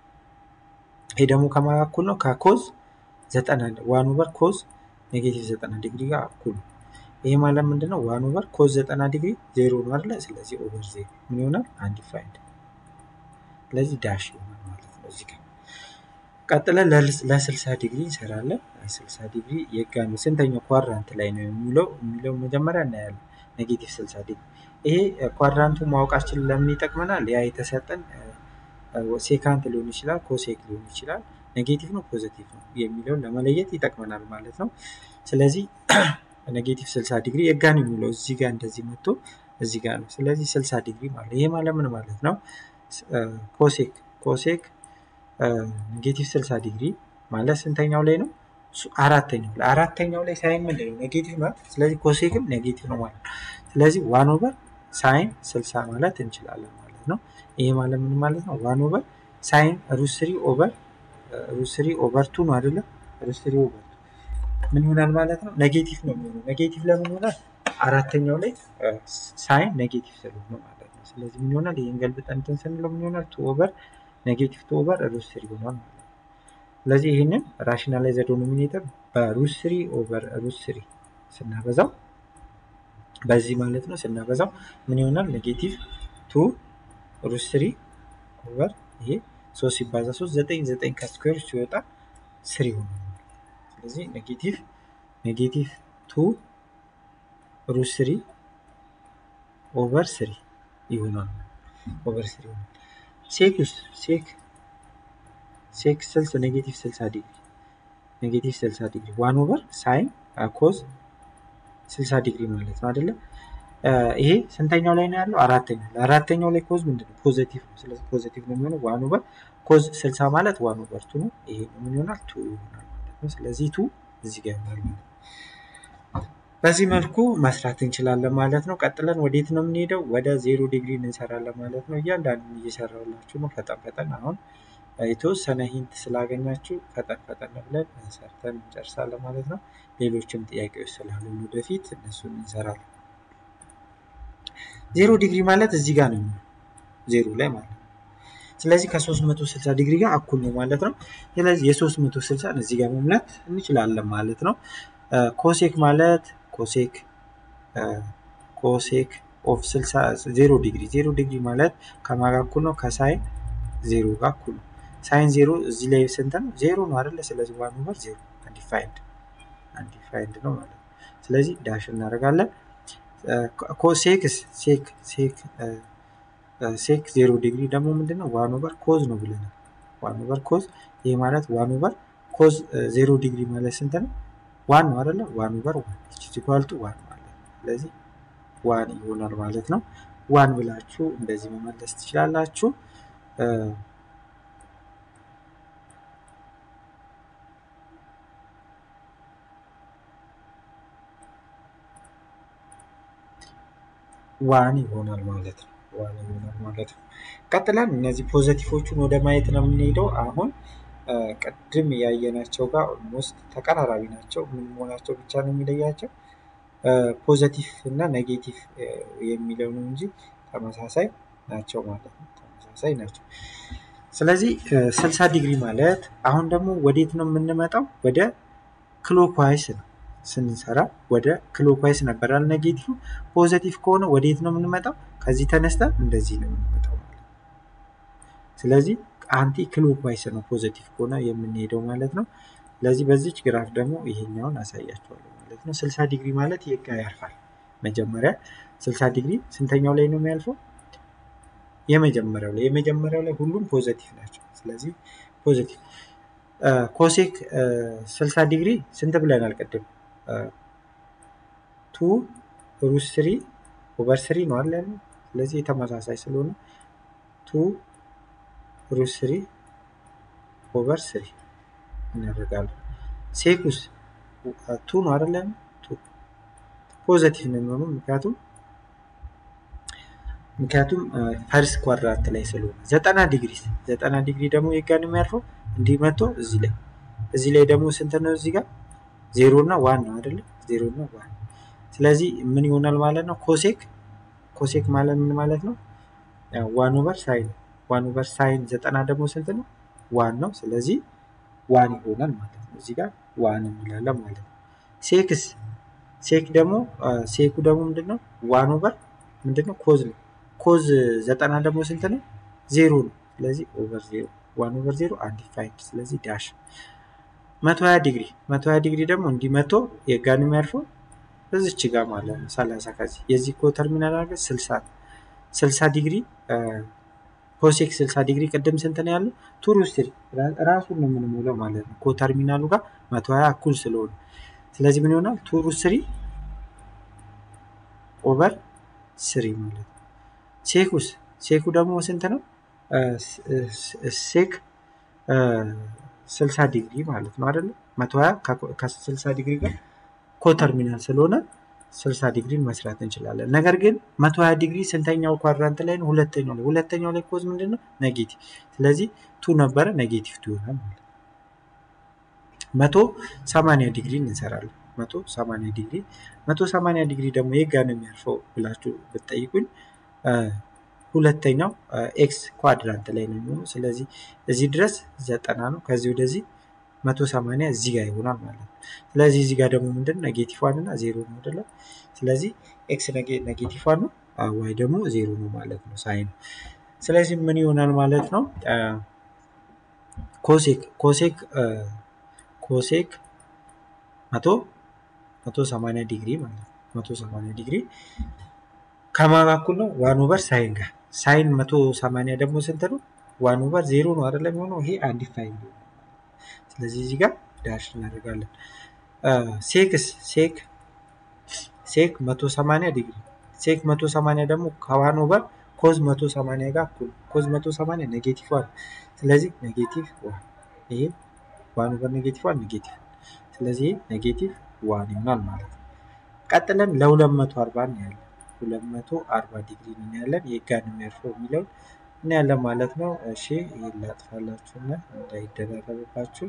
ይሄ ደግሞ ከማን ጋር እኩል ነው? ከኮዝ ዘጠና ዋን ኦቨር ኮዝ ኔጌቲቭ ዘጠና ዲግሪ ጋር እኩል ነው። ይሄ ማለት ምንድን ነው? ዋን ኦቨር ኮዝ ዘጠና ዲግሪ ዜሮ ነው አይደለ? ስለዚህ ኦቨር ዜሮ ምን ይሆናል? አንድ ፋይንድ ስለዚህ ዳሽ ይሆናል ማለት ነው እዚህ ጋር ቀጥለን ለስልሳ ዲግሪ እንሰራለን። ስልሳ ዲግሪ የጋ ነው ስንተኛው ኳድራንት ላይ ነው የሚለው የሚለው መጀመሪያ እናያለን። ኔጌቲቭ ስልሳ ዲግሪ ይሄ ኳድራንቱ ማወቃችን ለምን ይጠቅመናል? ያ የተሰጠን ሴካንት ሊሆን ይችላል፣ ኮሴክ ሊሆን ይችላል፣ ኔጌቲቭ ነው ፖዘቲቭ ነው የሚለውን ለመለየት ይጠቅመናል ማለት ነው። ስለዚህ ኔጌቲቭ ስልሳ ዲግሪ የጋ ነው የሚለው እዚህ ጋር እንደዚህ መጥቶ እዚህ ጋር ነው። ስለዚህ ስልሳ ዲግሪ ማለት ይሄ ማለት ምን ማለት ነው? ኮሴክ ኮሴክ ኔጌቲቭ 60 ዲግሪ ማለት ስንተኛው ላይ ነው? አራተኛው ላይ አራተኛው ላይ ሳይን ምንድን ነው? ኔጌቲቭ ማለት ስለዚህ ኮሴክም ኔጌቲቭ ነው ማለት ነው። ስለዚህ ዋን ኦቨር ሳይን 60 ማለት እንችላለን ማለት ነው። ይሄ ማለት ምን ማለት ነው? ዋን ኦቨር ሳይን ሩት ስሪ ኦቨር ሩት ስሪ ኦቨር ቱ ነው አይደለም? ሩት ስሪ ኦቨር ቱ ምን ይሆናል ማለት ነው? ኔጌቲቭ ነው የሚሆነው። ኔጌቲቭ ለምን ይሆናል? አራተኛው ላይ ሳይን ኔጌቲቭ ስለሆነ ማለት ነው። ስለዚህ ምን ይሆናል? ይህን ገልብጠን እንትን ስንለው ምን ይሆናል? ቱ ኦቨር ኔጌቲቭ ቱ ኦቨር ሩት ስሪ ይሆናል ማለት ነው። ስለዚህ ይህንን ራሽናላይዝ ዶሚኔተር በሩት ስሪ ኦቨር ሩት ስሪ ስናበዛው በዚህ ማለት ነው ስናበዛው ምን ይሆናል? ኔጌቲቭ ቱ ሩት ስሪ ኦቨር ይሄ ሶስት ሲባዛ ሶስት ዘጠኝ ዘጠኝ ከስኩዌር ሲወጣ ስሪ ይሆናል። ስለዚህ ኔጌቲቭ ኔጌቲቭ ቱ ሩት ስሪ ኦቨር ስሪ ይሆናል ኦቨር ስሪ ይሆናል። ሴክ ውስጥ ሴክ ሴክ ስልስ ኔጌቲቭ ስልሳ ዲግሪ ኔጌቲቭ ስልሳ ዲግሪ ዋን ኦቨር ሳይን ኮዝ ስልሳ ዲግሪ ማለት ነው አይደለም። ይሄ ስንተኛው ላይ ነው ያለው? አራተኛው። ለአራተኛው ላይ ኮዝ ምንድን ነው? ፖዘቲቭ ነው። ስለዚህ ፖዘቲቭ ነው የሚሆነው ዋን ኦቨር ኮዝ ስልሳ ማለት ዋን ኦቨር ቱ ነው። ይሄ ምን ይሆናል? ቱ ይሆናል ማለት ነው። ስለዚህ ቱ እዚህ ጋር ይሆናል ማለት ነው። በዚህ መልኩ መስራት እንችላለን ማለት ነው። ቀጥለን ወዴት ነው የምንሄደው? ወደ ዜሮ ዲግሪ እንሰራለን ማለት ነው። እያንዳንዱን እየሰራሁላችሁ ነው። ፈጠን ፈጠን አሁን የተወሰነ ሂንት ስላገኛችሁ ፈጠን ፈጠን ብለን ሰርተን እንጨርሳለን ማለት ነው። ሌሎችም ጥያቄዎች ስላሉ ወደፊት እነሱን እንሰራለን። ዜሮ ዲግሪ ማለት እዚህ ጋር ነው የሚሆነው ዜሮ ላይ ማለት ነው። ስለዚህ ከ360 ዲግሪ ጋር እኩል ነው ማለት ነው። ስለዚህ የ360 እዚህ ጋር መሙላት እንችላለን ማለት ነው። ኮሴክ ማለት ኮሴክ ኮሴክ ኦፍ 60 ዜሮ ዲግሪ ዜሮ ዲግሪ ማለት ከማን ጋር እኩል ነው? ከሳይን ዜሮ ጋር እኩል ነው። ሳይን ዜሮ እዚህ ላይ ስንት ነው? ዜሮ ነው አይደለ? ስለዚህ ዋን ኦቨር ዜሮ አንዲፋይንድ አንዲፋይንድ ነው ማለት ነው። ስለዚህ ዳሽ እናደርጋለን። ኮሴክስ ሴክ ሴክ ሴክ ዜሮ ዲግሪ ደግሞ ምንድን ነው? ዋን ኦቨር ኮዝ ነው ብለናል። ዋን ኦቨር ኮዝ ይህ ማለት ዋን ኦቨር ኮዝ ዜሮ ዲግሪ ማለት ስንት ነው? ዋን ነው አይደለ? ዋን ኦቨር ዋን ኢኳልቱ ዋን ማለት ነው። ስለዚህ ዋን ይሆናል ማለት ነው። ዋን ብላችሁ እንደዚህ መመለስ ትችላላችሁ። ዋን ይሆናል ማለት ነው። ዋን ይሆናል ማለት ነው። ቀጥለን እነዚህ ፖዘቲቮቹን ወደ ማየት ነው የምንሄደው። አሁን ቅድም ያየናቸው ጋር ኦልሞስት ተቀራራቢ ናቸው። ምን መሆናቸው ብቻ ነው የሚለያቸው ፖዘቲቭ እና ኔጌቲቭ የሚለው ነው እንጂ ተመሳሳይ ናቸው ማለት ነው። ተመሳሳይ ናቸው። ስለዚህ ስልሳ ዲግሪ ማለት አሁን ደግሞ ወዴት ነው የምንመጣው? ወደ ክሎክዋይስ ነው ስንሰራ ወደ ክሎክዋይስ ነበራል ኔጌቲቭ። ፖዘቲቭ ከሆነ ወዴት ነው የምንመጣው? ከዚህ ተነስተን እንደዚህ ነው የምንመጣው ማለት ነው። ስለዚህ አንቲ ክሎክዋይስ ነው ፖዘቲቭ ከሆነ የምንሄደው ማለት ነው። ስለዚህ በዚች ግራፍ ደግሞ ይሄኛውን አሳያቸዋለሁ ማለት ነው። ስልሳ ዲግሪ ማለት የጋ ያርፋል። መጀመሪያ ስልሳ ዲግሪ ስንተኛው ላይ ነው የሚያልፈው? የመጀመሪያው ላይ የመጀመሪያው ላይ ሁሉም ፖዘቲቭ ናቸው። ስለዚህ ፖዘቲቭ ኮሴክ 60 ዲግሪ ስንት ብለናል ቅድም? ቱ ሩት ስሪ ኦቨር ስሪ ነው አለ ያለው። ስለዚህ የተመሳሳይ ስለሆነ ቱ ሩት ስሪ ኦቨር ስሪ እናደርጋለን። ሴኩስ ቱ ነው አይደለ? ቱ ፖዘቲቭ ነው የሚሆነው ምክንያቱም ምክንያቱም ፈርስት ኳድራንት ላይ ስለሆነ ዘጠና ዲግሪ ዘጠና ዲግሪ ደግሞ የጋ ነው የሚያርፈው እንዲህ መጥቶ እዚህ ላይ እዚህ ላይ ደግሞ ስንት ነው እዚህ ጋር ዜሮ እና ዋን ነው አይደለ ዜሮ እና ዋን ስለዚህ ምን ይሆናል ማለት ነው ኮሴክ ኮሴክ ማለት ምን ማለት ነው ዋን ኦቨር ሳይን ዋን ኦቨር ሳይን ዘጠና ደግሞ ስንት ነው ዋን ነው ስለዚህ ዋን ይሆናል ማለት ነው እዚህ ጋር ዋን እንላለን ማለት ነው ሴክስ ሴክ ደግሞ ሴኩ ደግሞ ምንድነው ዋን ኦቨር ምንድነው ኮዝ ነው ኮዝ ዘጠና ደግሞ ስንት ነው? ዜሮ ነው። ስለዚህ ኦቨር ዜሮ ዋን ኦቨር ዜሮ አንዲፋይንድ ስለዚህ ዳሽ መቶ ሀያ ዲግሪ መቶ ሀያ ዲግሪ ደግሞ እንዲህ መቶ የጋን የሚያርፈው እዚች ጋር ማለት ነው ሰላሳ ከዚህ የዚህ ኮ ተርሚናል አድርገን ስልሳ ስልሳ ዲግሪ ኮሴክ ስልሳ ዲግሪ ቅድም ስንት ነው ያለው? ቱሩ ስሪ ራሱን ነው የምንሞላው ማለት ነው። ኮ ተርሚናሉ ጋር መቶ ሀያ እኩል ስለሆነ ስለዚህ ምን ይሆናል? ቱሩ ስሪ ኦቨር ስሪ ማለት ነው። ሴኩስ ሴኩ ደግሞ ስንት ነው? ሴክ ስልሳ ዲግሪ ማለት ነው አይደለ? መቶ ሀያ ከስልሳ ዲግሪ ጋር ኮተርሚናል ስለሆነ ስልሳ ዲግሪን መስራት እንችላለን። ነገር ግን መቶ ሀያ ዲግሪ ስንተኛው ኳድራንት ላይ ነው? ሁለተኛው ላይ ሁለተኛው ላይ ኮዝ ምንድን ነው? ኔጌቲቭ። ስለዚህ ቱ ነበረ ኔጌቲቭ ቱ ይሆናል ማለት ነው። መቶ ሰማንያ ዲግሪ እንሰራለን። መቶ ሰማንያ ዲግሪ መቶ ሰማንያ ዲግሪ ደግሞ የጋ ነው የሚያርፈው ብላችሁ ብትጠይቁኝ ሁለተኛው ኤክስ ኳድራንት ላይ ነው የሚሆነው። ስለዚህ እዚህ ድረስ ዘጠና ነው። ከዚህ ወደዚህ መቶ ሰማንያ እዚህ ጋር ይሆናል ማለት ነው። ስለዚህ እዚህ ጋር ደግሞ ምንድን ኔጌቲቭ ዋን እና ዜሮ ነው አይደለ? ስለዚህ ኤክስ ኔጌቲቭ ዋን ነው፣ ዋይ ደግሞ ዜሮ ነው ማለት ነው ሳይን። ስለዚህ ምን ይሆናል ማለት ነው? ኮሴክ ኮሴክ ኮሴክ መቶ መቶ ሰማንያ ዲግሪ ማለት ነው። መቶ ሰማንያ ዲግሪ ከማን እኩል ነው? ዋን ኦቨር ሳይን ጋር ሳይን መቶ ሰማንያ ደግሞ ስንት ነው? ዋን ኦቨር ዜሮ ነው አይደለም የሚሆነው ይሄ አንዲፋይንድ ነው። ስለዚህ እዚህ ጋር ዳሽ እናደርጋለን። ሴክስ ሴክ ሴክ መቶ ሰማንያ ዲግሪ ሴክ 180 ደግሞ ከዋን ኦቨር ኮዝ 180 ጋር እኩል ኮዝ 180 ኔጌቲቭ ዋን ስለዚህ ኔጌቲቭ ዋን ይሄ ዋን ኦቨር ኔጌቲቭ ዋን ኔጌቲቭ ስለዚህ ኔጌቲቭ ዋን ይሆናል ማለት ነው። ቀጥለን ለ240 እናያለን። 240 ዲግሪ እናያለን። የጋን የሚያርፈው የሚለውን እናያለን ማለት ነው። እሺ ይህን ላጥፋላችሁና እንዳይደራረብባችሁ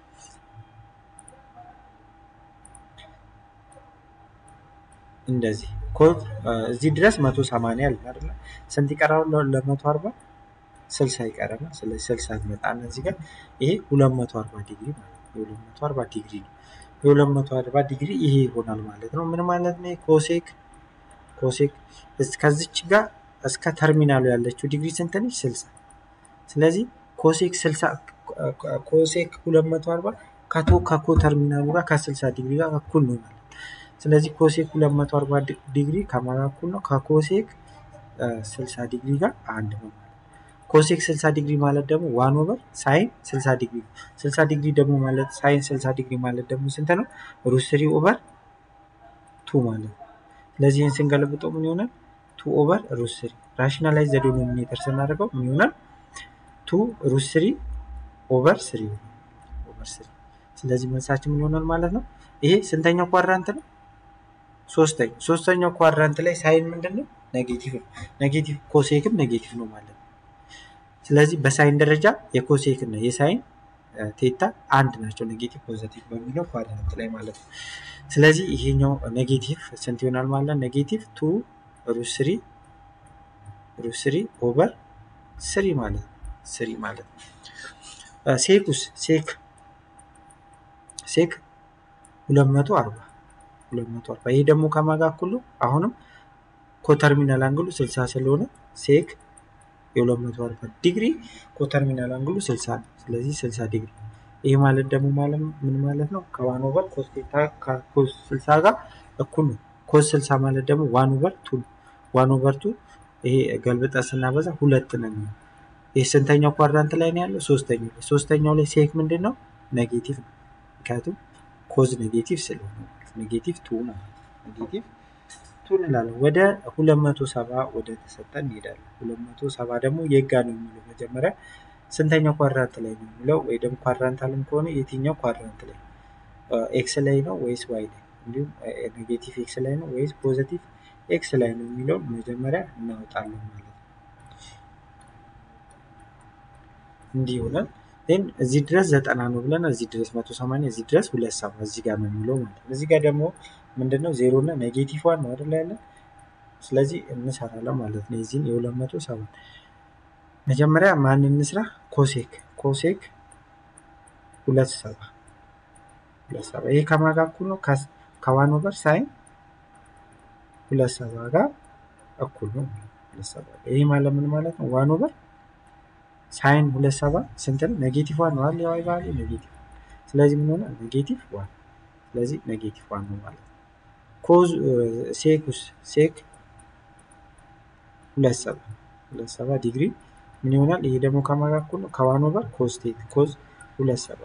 እንደዚህ ኮድ እዚህ ድረስ 180 አለ አይደል? ስንት ይቀራው ለ140 60 ይቀረናል። ስለዚህ 60 እንመጣና እዚህ ጋር ይሄ 240 ዲግሪ ማለት ነው። 240 ዲግሪ ነው። የ240 ዲግሪ ይሄ ይሆናል ማለት ነው። ምን ማለት ነው? ኮሴክ ኮሴክ ከዚች ጋር እስከ ተርሚናሉ ያለችው ዲግሪ ስንት ነች? 60 ስለዚህ ኮሴክ 60 ኮሴክ 240 ከቶ ከኮ ተርሚናሉ ጋር ከ60 ዲግሪ ጋር እኩል ነው ማለት ስለዚህ ኮሴክ 240 ዲግሪ ከማን ጋር እኩል ነው? ከኮሴክ 60 ዲግሪ ጋር አንድ ነው ማለት ኮሴክ 60 ዲግሪ ማለት ደግሞ ዋን ኦቨር ሳይን 60 ዲግሪ ነው። 60 ዲግሪ ደግሞ ማለት ሳይን 60 ዲግሪ ማለት ደግሞ ስንት ነው? ሩት ስሪ ኦቨር ቱ ማለት ነው። ስለዚህ ይህን ስንገለብጠው ምን ይሆናል? ቱ ኦቨር ሩት ስሪ ራሽናላይዝ ዘ ዲኖሚኔተር ስናደርገው ምን ይሆናል? ቱ ሩት ስሪ ኦቨር ስሪ ኦቨር ስሪ ስለዚህ መልሳችን ምን ይሆናል ማለት ነው? ይሄ ስንተኛው ኳድራንት ነው? ሶስተኛው ሶስተኛው ኳድራንት ላይ ሳይን ምንድን ነው? ኔጌቲቭ ነው። ኔጌቲቭ ኮሴክም ኔጌቲቭ ነው ማለት ነው። ስለዚህ በሳይን ደረጃ የኮሴክ እና የሳይን ቴታ አንድ ናቸው፣ ኔጌቲቭ ፖዘቲቭ በሚለው ኳድራንት ላይ ማለት ነው። ስለዚህ ይሄኛው ኔጌቲቭ ስንት ይሆናል ማለት ነው? ኔጌቲቭ ቱ ሩት ስሪ ሩት ስሪ ኦቨር ስሪ ማለት ነው። ስሪ ማለት ነው። ሴኩስ ሴክ ሴክ 240 240 ይሄ ደግሞ ከማጋ እኩል ነው። አሁንም ኮተርሚናል አንግሉ 60 ስለሆነ ሴክ የ240 ዲግሪ ኮተርሚናል አንግሉ 60 ነው። ስለዚህ 60 ዲግሪ ይሄ ማለት ደግሞ ማለት ምን ማለት ነው? ከዋን ኦቨር ኮስ ቴታ ከኮስ 60 ጋር እኩል ነው። ኮስ 60 ማለት ደግሞ ዋን ኦቨር ቱ ነው። ዋን ኦቨር ቱ ይሄ ገልብጠ ስናበዛ ሁለት ነው የሚሆነው። ይህ ስንተኛው ኳድራንት ላይ ነው ያለው? ሶስተኛው ላይ ሶስተኛው ላይ ሴክ ምንድን ነው? ኔጌቲቭ ነው። ምክንያቱም ኮዝ ኔጌቲቭ ስለሆነ ኔጌቲቭ ቱ ነው። ኔጌቲቭ ቱ እንላለን። ወደ 270 ወደ ተሰጠን እንሄዳለን። 270 ደግሞ የጋ ነው የሚለው መጀመሪያ ስንተኛው ኳድራንት ላይ ነው የሚለው ወይ ደግሞ ኳድራንት አለም ከሆነ የትኛው ኳድራንት ላይ ኤክስ ላይ ነው ወይስ ዋይ ላይ እንዲሁም ኔጌቲቭ ኤክስ ላይ ነው ወይስ ፖዘቲቭ ኤክስ ላይ ነው የሚለውን መጀመሪያ እናወጣለን ማለት ነው። እንዲህ ይሆናል። ግን እዚህ ድረስ ዘጠና ነው ብለን እዚህ ድረስ መቶ ሰማንያ እዚህ ድረስ ሁለት ሰባ እዚህ ጋር ነው የሚለው ማለት ነው። እዚህ ጋር ደግሞ ምንድነው ዜሮ እና ኔጌቲቭ ዋን ነው አይደል ያለን። ስለዚህ እንሰራለን ማለት ነው። የዚህን የሁለት መቶ ሰባ መጀመሪያ ማን እንስራ? ኮሴክ ኮሴክ ሁለት ሰባ ሁለት ሰባ ይሄ ከማን ጋር እኩል ነው? ከዋን ኦቨር ሳይን ሁለት ሰባ ጋር እኩል ነው። ሁለት ሰባ ይሄ ማለት ምን ማለት ነው? ዋን ኦቨር ሳይን ሁለት ሰባ ስንት ነው? ኔጌቲቭ ዋን ነው አይደል? የዋይ ቫልዩ ኔጌቲቭ። ስለዚህ ምን ሆነ? ኔጌቲቭ ዋን። ስለዚህ ኔጌቲቭ ዋን ነው ማለት ነው። ኮዝ ሴኩስ ሴክ ሁለት ሰባ ሁለት ሰባ ዲግሪ ምን ይሆናል? ይሄ ደግሞ ከማን ጋር እኩል ነው? ከዋን ኦቨር ኮዝ ቴት ኮዝ ሁለት ሰባ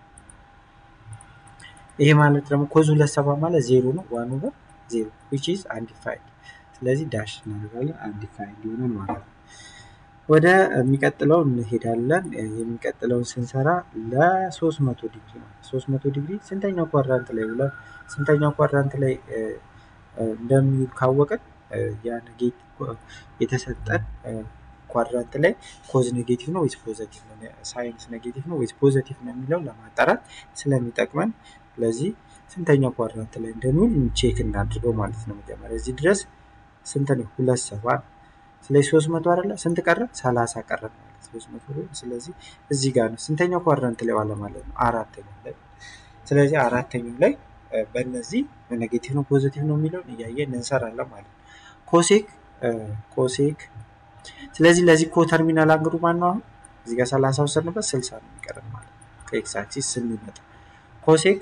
ይሄ ማለት ደግሞ ኮዝ ሁለት ሰባ ማለት ዜሮ ነው። ዋን ኦቨር ዜሮ ዊች ኢዝ አንዲፋይድ። ስለዚህ ዳሽ እናደርጋለን አንዲፋይድ ይሆናል ማለት ነው። ወደ የሚቀጥለው እንሄዳለን። የሚቀጥለውን ስንሰራ ለ300 ዲግሪ ነው። 300 ዲግሪ ስንተኛው ኳድራንት ላይ ውለን ስንተኛው ኳድራንት ላይ እንደሚውል ካወቅን ያ የተሰጠን ኳድራንት ላይ ኮዝ ኔጌቲቭ ነው ወይስ ፖዘቲቭ ነው፣ ሳይንስ ኔጌቲቭ ነው ወይስ ፖዘቲቭ ነው የሚለው ለማጣራት ስለሚጠቅመን ለዚህ ስንተኛው ኳድራንት ላይ እንደሚውል ቼክ እናድርገው ማለት ነው። መጀመሪያ እዚህ ድረስ ስንት ነው? ሁለት ሰባ ስለዚህ ሶስት መቶ አይደለ ስንት ቀረ? ሰላሳ ቀረ ማለት ሶስት መቶ ስለዚህ እዚህ ጋር ነው ስንተኛው ኳድራንት ላይ ዋለ ማለት ነው? አራተኛው ላይ ስለዚህ አራተኛው ላይ በእነዚህ ኔጌቲቭ ነው ፖዚቲቭ ነው የሚለውን እያየን እንሰራለን ማለት ነው። ኮሴክ ኮሴክ ስለዚህ ለዚህ ኮ ተርሚናል አንግሉ ማን ነው? አሁን እዚህ ጋር ሰላሳ ወሰድንበት ስልሳ ነው የሚቀረን ማለት ነው። ከኤክስ አክሲስ ስንመጣ ኮሴክ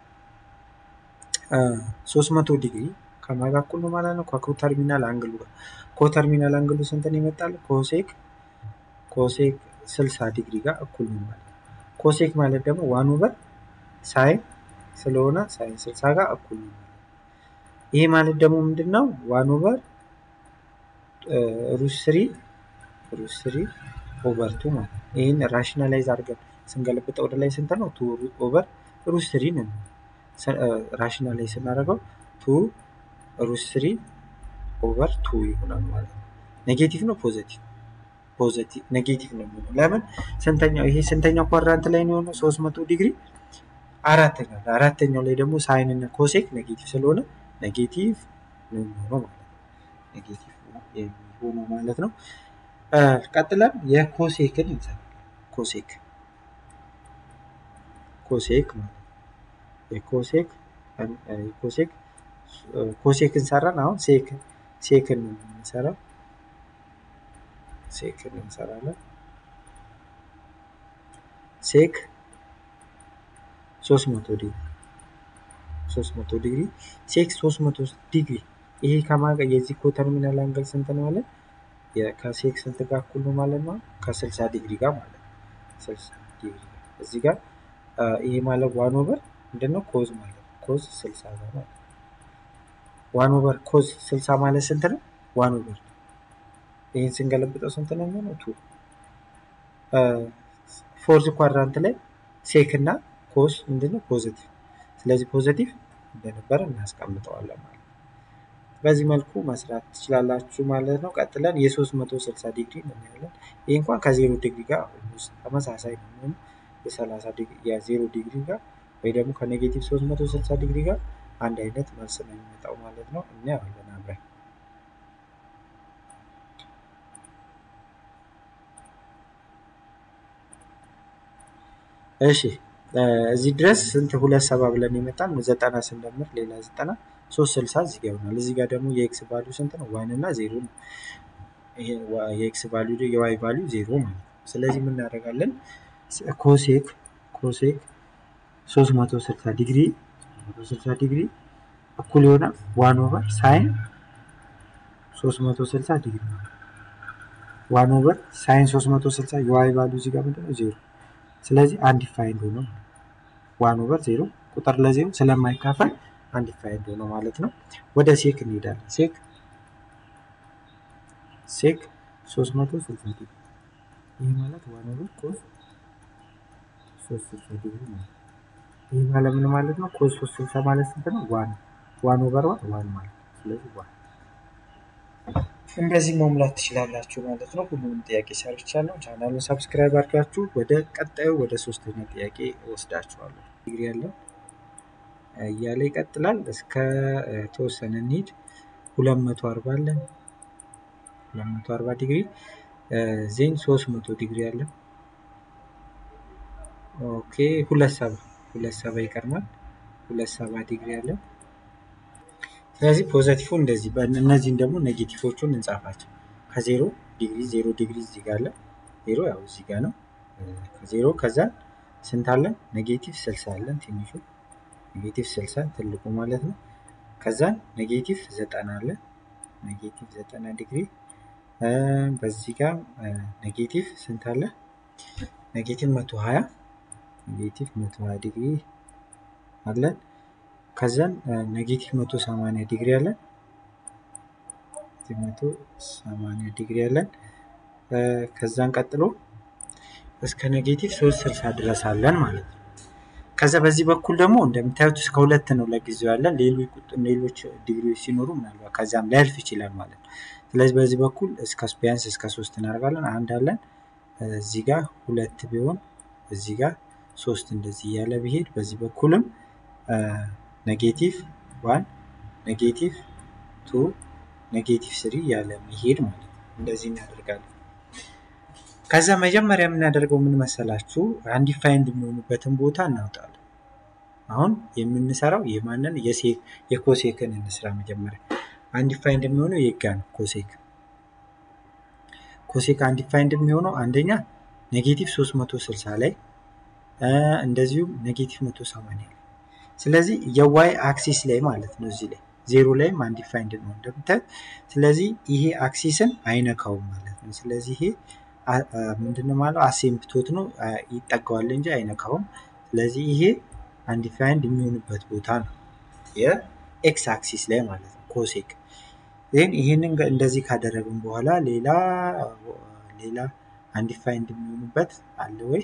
ሶስት መቶ ዲግሪ ከማን ጋር እኩል ነው ማለት ነው? ከኮ ተርሚናል አንግሉ ጋር ኮ ተርሚናል አንግሉ ስንትን ይመጣል? ኮሴክ ኮሴክ 60 ዲግሪ ጋር እኩል ነው ማለት ነው። ኮሴክ ማለት ደግሞ ዋን ኦቨር ሳይን ስለሆነ ሳይን 60 ጋር እኩል ነው ማለት ነው። ይሄ ማለት ደግሞ ምንድን ነው? ዋን ኦቨር ሩት ስሪ ሩት ስሪ ኦቨር ቱ ማለት ነው። ይህን ራሽናላይዝ አድርገን ስንገለብጠው ወደ ላይ ስንት ነው? ቱ ኦቨር ሩት ስሪ ነው። ራሽናላይዝ ስናደርገው ቱ ሩት ስሪ ኦቨር ቱ ይሆናል ማለት ነው። ኔጌቲቭ ነው ፖዘቲቭ ፖዘቲቭ ኔጌቲቭ ነው የሚሆነው። ለምን ስንተኛው ይሄ ስንተኛው ኳድራንት ላይ ነው የሆነው? ሶስት መቶ ዲግሪ አራተኛው ላይ አራተኛው ላይ ደግሞ ሳይን እና ኮሴክ ኔጌቲቭ ስለሆነ ኔጌቲቭ ነው የሚሆነው ማለት ነው። ኔጌቲቭ ነው የሚሆነው ማለት ነው። ቀጥለን የኮሴክን እንሰራለን። ኮሴክ ኮሴክ ማለት የኮሴክ ኮሴክ ኮሴክን ሰራን። አሁን ሴክ ሴክን ነው የምንሰራው። ሴክን እንሰራለን። ሴክ 300 ዲግሪ 300 ዲግሪ ሴክ 300 ዲግሪ ይሄ ከማጋ የዚህ ኮ ተርሚናል አንገል ስንት ነው ማለት ከሴክ ስንት ጋር እኩል ነው ማለት ነው? ከ60 ዲግሪ ጋር ማለት ነው። 60 ዲግሪ እዚህ ጋር ይሄ ማለት ዋን ኦቨር ምንድነው ኮዝ ማለት ነው። ኮዝ 60 ጋር ማለት ዋን ኦቨር ኮዝ 60 ማለት ስንት ነው? ዋን ኦቨር ይህን ስንገለብጠው ስንት ነው የሚሆነው? ቱ ፎርዝ ኳድራንት ላይ ሴክ እና ኮስ ምንድነው ፖዘቲቭ። ስለዚህ ፖዘቲቭ እንደነበረ እናስቀምጠዋለን ማለት ነው። በዚህ መልኩ መስራት ትችላላችሁ ማለት ነው። ቀጥለን የ360 ዲግሪ እናያለን። ይህ እንኳን ከዜሮ ዲግሪ ጋር ተመሳሳይ ነው የሚሆነው የ30 ዲግሪ የዜሮ ዲግሪ ጋር ወይ ደግሞ ከኔጌቲቭ 360 ዲግሪ ጋር አንድ አይነት መልስ ነው የሚመጣው ማለት ነው። እናያለን አብረን እሺ እዚህ ድረስ ስንት ሁለት ሰባ ብለን የመጣን ዘጠና ስንደምር ሌላ ዘጠና ሶስት ስልሳ እዚህ ጋር ይሆናል። እዚህ ጋር ደግሞ የኤክስ ቫሊዩ ስንት ነው? ዋን እና ዜሮ ነው። ይሄ የኤክስ ቫሊዩ የዋይ ቫሊዩ ዜሮ ማለት ነው። ስለዚህ ምን እናደርጋለን? ኮሴክ ኮሴክ 360 ዲግሪ 360 ዲግሪ እኩል ይሆናል ዋን ኦቨር ሳይን 360 ዲግሪ ነው። ዋን ኦቨር ሳይን 360 የዋይ ቫሊዩ እዚህ ጋር ምንድነው? ዜሮ ስለዚህ አንዲፋይንድ ሆኖ ዋን ኦቨር ዜሮ ቁጥር ለዜሮ ስለማይካፈል አንዲፋይንድ ሆኖ ማለት ነው። ወደ ሴክ እንሄዳለን። ሴክ ሴክ 360 ዲግሪ ይህ ማለት ዋን ኦቨር ኮስ 360 ዲግሪ ማለት ይህ ማለት ምን ማለት ነው? ኮስ 360 ማለት ስንት ነው? ዋን ዋን ኦቨር ዋን ዋን ማለት ስለዚህ ዋን እንደዚህ መሙላት ትችላላችሁ ማለት ነው። ሁሉንም ጥያቄ ሰርቻለሁ። ቻናሉን ሰብስክራይብ አድርጋችሁ ወደ ቀጣዩ ወደ ሶስተኛ ጥያቄ ወስዳችኋለሁ። ዲግሪ ያለው እያለ ይቀጥላል። እስከ ተወሰነ እንሂድ። ሁለት መቶ አርባ አለን። ሁለት መቶ አርባ ዲግሪ ዜን ሶስት መቶ ዲግሪ አለን። ኦኬ ሁለት ሰባ ሁለት ሰባ ይቀርማል። ሁለት ሰባ ዲግሪ አለን። ስለዚህ ፖዘቲቭ እንደዚህ እነዚህን ደግሞ ኔጌቲቮቹን እንጻፋቸው። ከዜሮ ዲግሪ ዜሮ ዲግሪ እዚህ ጋር አለ። ዜሮ ያው እዚህ ጋር ነው። ከዜሮ ከዛ ስንት አለን? ኔጌቲቭ ስልሳ አለን ትንሹ ኔጌቲቭ ስልሳ ትልቁ ማለት ነው። ከዛን ኔጌቲቭ ዘጠና አለ። ኔጌቲቭ ዘጠና ዲግሪ በዚህ ጋር ኔጌቲቭ ስንት አለ? ኔጌቲቭ መቶ ሀያ ኔጌቲቭ መቶ ሀያ ዲግሪ አለን። ከዛን ኔጌቲቭ መቶ ሰማንያ ዲግሪ አለን። መቶ ሰማንያ ዲግሪ አለን። ከዛን ቀጥሎ እስከ ኔጌቲቭ ሶስት ስልሳ ድረስ አለን ማለት ነው። ከዛ በዚህ በኩል ደግሞ እንደምታዩት እስከ ሁለት ነው ለጊዜው ያለን። ሌሎች ዲግሪዎች ሲኖሩ ምናልባት ከዛም ሊያልፍ ይችላል ማለት ነው። ስለዚህ በዚህ በኩል እስከ ቢያንስ እስከ ሶስት እናደርጋለን። አንድ አለን እዚህ ጋር ሁለት ቢሆን እዚህ ጋር ሶስት እንደዚህ እያለ ቢሄድ በዚህ በኩልም ኔጌቲቭ ዋን ኔጌቲቭ ቱ ኔጌቲቭ ስሪ እያለ የሚሄድ ማለት ነው። እንደዚህ እናደርጋለን። ከዛ መጀመሪያ የምናደርገው ምን መሰላችሁ? አንዲፋይንድ የሚሆኑበትን ቦታ እናውጣለን። አሁን የምንሰራው የማንን የኮሴክን እንስራ። መጀመሪያ አንዲፋይንድ የሚሆነው የጋ ነው። ኮሴክ ኮሴክ አንዲፋይንድ የሚሆነው አንደኛ ኔጌቲቭ 360 ላይ እንደዚሁም ኔጌቲቭ 180 ላይ ስለዚህ የዋይ አክሲስ ላይ ማለት ነው። እዚህ ላይ ዜሮ ላይም አንዲፋይንድ ነው እንደምታዩት። ስለዚህ ይሄ አክሲስን አይነካውም ማለት ነው። ስለዚህ ይሄ ምንድነው ማለት አሴምፕቶት ነው ይጠጋዋል እንጂ አይነካውም። ስለዚህ ይሄ አንዲፋይንድ የሚሆንበት ቦታ ነው የኤክስ አክሲስ ላይ ማለት ነው ኮሴክ። ይህን ይህንን እንደዚህ ካደረግን በኋላ ሌላ ሌላ አንዲፋይንድ የሚሆኑበት አለ ወይ?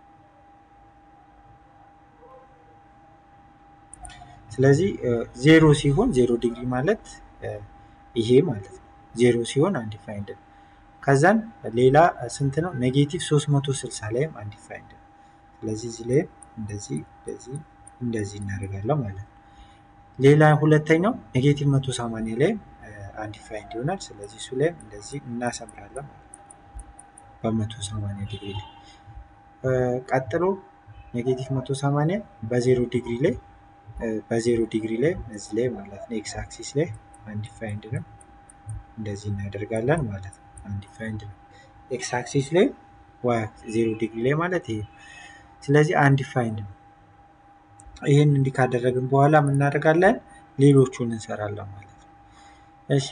ስለዚህ ዜሮ ሲሆን ዜሮ ዲግሪ ማለት ይሄ ማለት ነው። ዜሮ ሲሆን አንዲፋይንድ ነው። ከዛን ሌላ ስንት ነው? ኔጌቲቭ 360 ላይም አንዲፋይንድ ነው። ስለዚህ እዚህ ላይ እንደዚህ እንደዚህ እንደዚህ እናደርጋለን ማለት ነው። ሌላ ሁለተኛው ኔጌቲቭ 180 ላይ አንዲፋይንድ ይሆናል። ስለዚህ እሱ ላይ እንደዚህ እናሰምራለን ማለት ነው። በ180 ዲግሪ ላይ ቀጥሎ ኔጌቲቭ 180 በዜሮ ዲግሪ ላይ በዜሮ ዲግሪ ላይ እዚህ ላይ ማለት ነው ኤክስ አክሲስ ላይ አንዲፋይንድ ነው። እንደዚህ እናደርጋለን ማለት ነው። አንዲፋይንድ ነው። ኤክስ አክሲስ ላይ ዜሮ ዲግሪ ላይ ማለት ይሄ ስለዚህ አንዲፋይንድ ነው። ይህን እንዲህ ካደረግን በኋላ ምን እናደርጋለን? ሌሎቹን እንሰራለን ማለት ነው። እሺ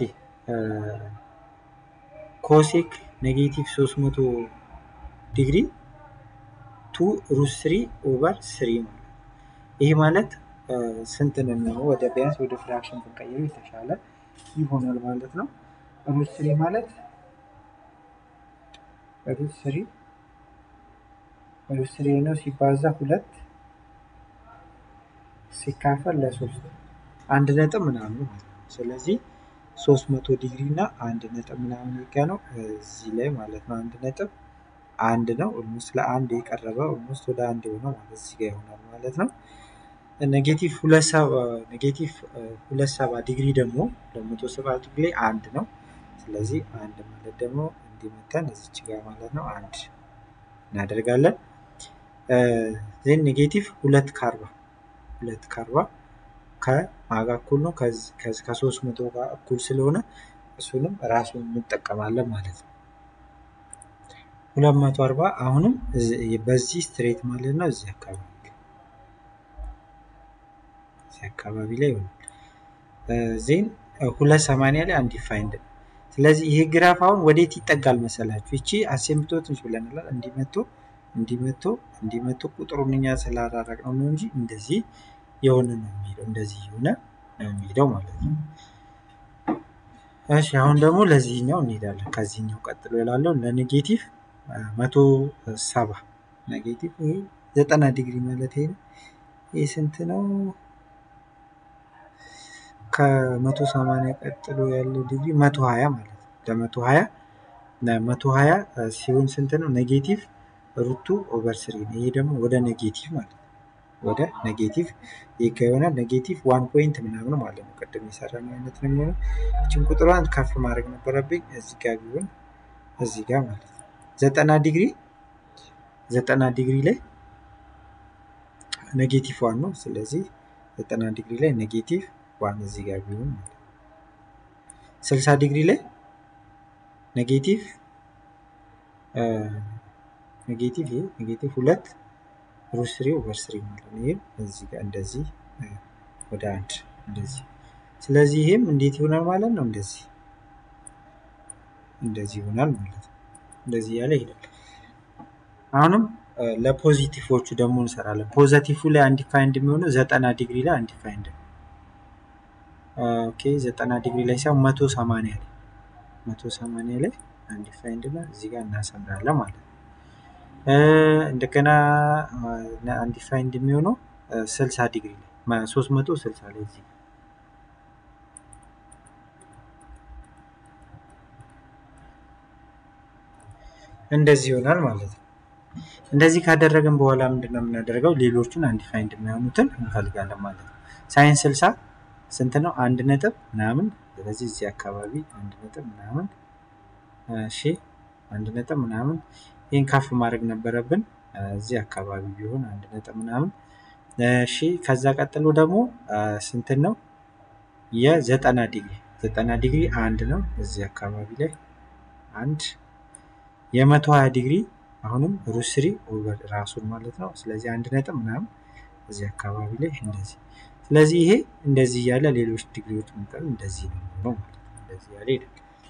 ኮሴክ ኔጌቲቭ 300 ዲግሪ ቱ ሩት ስሪ ኦቨር ስሪ ማለት ይህ ማለት ስንት ነው የሚሆነው? ወደ ቢያንስ ወደ ፍራክሽን ብንቀይሩ የተሻለ ይሆናል ማለት ነው። ሩት ስሪ ማለት ሩት ስሪ ሩት ስሪ ነው ሲባዛ ሁለት ሲካፈል ለሶስት አንድ ነጥብ ምናምን ማለት ነው። ስለዚህ ሶስት መቶ ዲግሪ እና አንድ ነጥብ ምናምን ይጋ ነው እዚህ ላይ ማለት ነው። አንድ ነጥብ አንድ ነው። ኦልሞስት ለአንድ የቀረበ ኦልሞስት ወደ አንድ የሆነው ማለት እዚህ ጋር ይሆናል ማለት ነው። ኔጌቲቭ ሁለት ሰባ ዲግሪ ደግሞ ለመቶ ሰባ ዲግሪ ላይ አንድ ነው። ስለዚህ አንድ ማለት ደግሞ እንዲመተን እዚች ጋር ማለት ነው አንድ እናደርጋለን። ዜን ኔጌቲቭ ሁለት ከአርባ ሁለት ከአርባ ከማጋ እኩል ነው ከሶስት መቶ ጋር እኩል ስለሆነ እሱንም ራሱን እንጠቀማለን ማለት ነው። ሁለት መቶ አርባ አሁንም በዚህ ስትሬት ማለት ነው እዚህ አካባቢ እዚህ አካባቢ ላይ ይሆናል። ዜን ሁለት ሰማንያ ላይ አንዲፋይንድ ነው። ስለዚህ ይሄ ግራፍ አሁን ወዴት ይጠጋል መሰላችሁ? ይቺ አሴምፕቶትንች ብለናል። እንዲመቶ እንዲመቶ እንዲመቶ ቁጥሩን እኛ ስላራራቅ ነው ነው እንጂ እንደዚህ የሆነ ነው የሚሄደው እንደዚህ የሆነ ነው የሚሄደው ማለት ነው። እሺ አሁን ደግሞ ለዚህኛው እንሄዳለን። ከዚህኛው ቀጥሎ ያላለው ለኔጌቲቭ መቶ ሰባ ኔጌቲቭ ይሄ ዘጠና ዲግሪ ማለት ይሄ ነው። ይህ ስንት ነው? ከመቶ ሰማንያ ቀጥሎ ያለው ዲግሪ መቶ ሀያ ማለት ነው። ለመቶ ሀያ መቶ ሀያ ሲሆን ስንት ነው? ኔጌቲቭ ሩቱ ኦቨር ስሪ ነው። ይሄ ደግሞ ወደ ኔጌቲቭ ማለት ነው። ወደ ኔጌቲቭ ይህ ከሆነ ኔጌቲቭ ዋን ፖይንት ምናምን ማለት ነው። ቅድም የሰራነው አይነት ነው የሚሆነው። ይችን ቁጥሯን ከፍ ማድረግ ነበረብኝ። እዚህ ጋር ቢሆን እዚህ ጋር ማለት ነው። ዘጠና ዲግሪ ዘጠና ዲግሪ ላይ ኔጌቲቭ ዋን ነው። ስለዚህ ዘጠና ዲግሪ ላይ ኔጌቲቭ ዋን እዚህ ጋር ቢሆን ማለት ነው። ስልሳ ዲግሪ ላይ ኔጌቲቭ ኔጌቲቭ ይሄ ኔጌቲቭ ሁለት ሩት ስሪ ኦቨር ስሪ ማለት ነው። ይህም እዚህ ጋር እንደዚህ ወደ አንድ እንደዚህ። ስለዚህ ይሄም እንዴት ይሆናል ማለት ነው? እንደዚህ እንደዚህ ይሆናል ማለት ነው። እንደዚህ ያለ ይሄዳል። አሁንም ለፖዚቲቮቹ ደግሞ እንሰራለን። ፖዘቲቭ ላይ አንዲፋይንድ የሚሆነው ዘጠና ዲግሪ ላይ አንዲፋይንድ ነው። ኦኬ ዘጠና ዲግሪ ላይ ሳይሆን መቶ ሰማንያ ላይ መቶ ሰማንያ ላይ አንዲፋይንድ ነው። እዚህ ጋር እናሰምራለን ማለት ነው። እንደገና አንዲፋይንድ የሚሆነው ስልሳ ዲግሪ ላይ ሶስት መቶ ስልሳ ላይ እዚህ እንደዚህ ይሆናል ማለት ነው። እንደዚህ ካደረግን በኋላ ምንድን ነው የምናደርገው? ሌሎቹን አንዲፋይንድ የሚሆኑትን እንፈልጋለን ማለት ነው። ሳይንስ ስልሳ ስንት ነው? አንድ ነጥብ ምናምን። ስለዚህ እዚህ አካባቢ አንድ ነጥብ ምናምን። እሺ አንድ ነጥብ ምናምን። ይህን ከፍ ማድረግ ነበረብን። እዚህ አካባቢ ቢሆን አንድ ነጥብ ምናምን። እሺ ከዛ ቀጥሎ ደግሞ ስንትን ነው? የዘጠና ዲግሪ ዘጠና ዲግሪ አንድ ነው። እዚህ አካባቢ ላይ አንድ የመቶ ሀያ ዲግሪ አሁንም ሩት ስሪ ኦቨር ራሱን ማለት ነው። ስለዚህ አንድ ነጥብ ምናምን እዚህ አካባቢ ላይ እንደዚህ። ስለዚህ ይሄ እንደዚህ እያለ ሌሎች ዲግሪዎች መጠን እንደዚህ ነው የሚሆነው ማለት ነው። እንደዚህ ያለ ይሄዳል።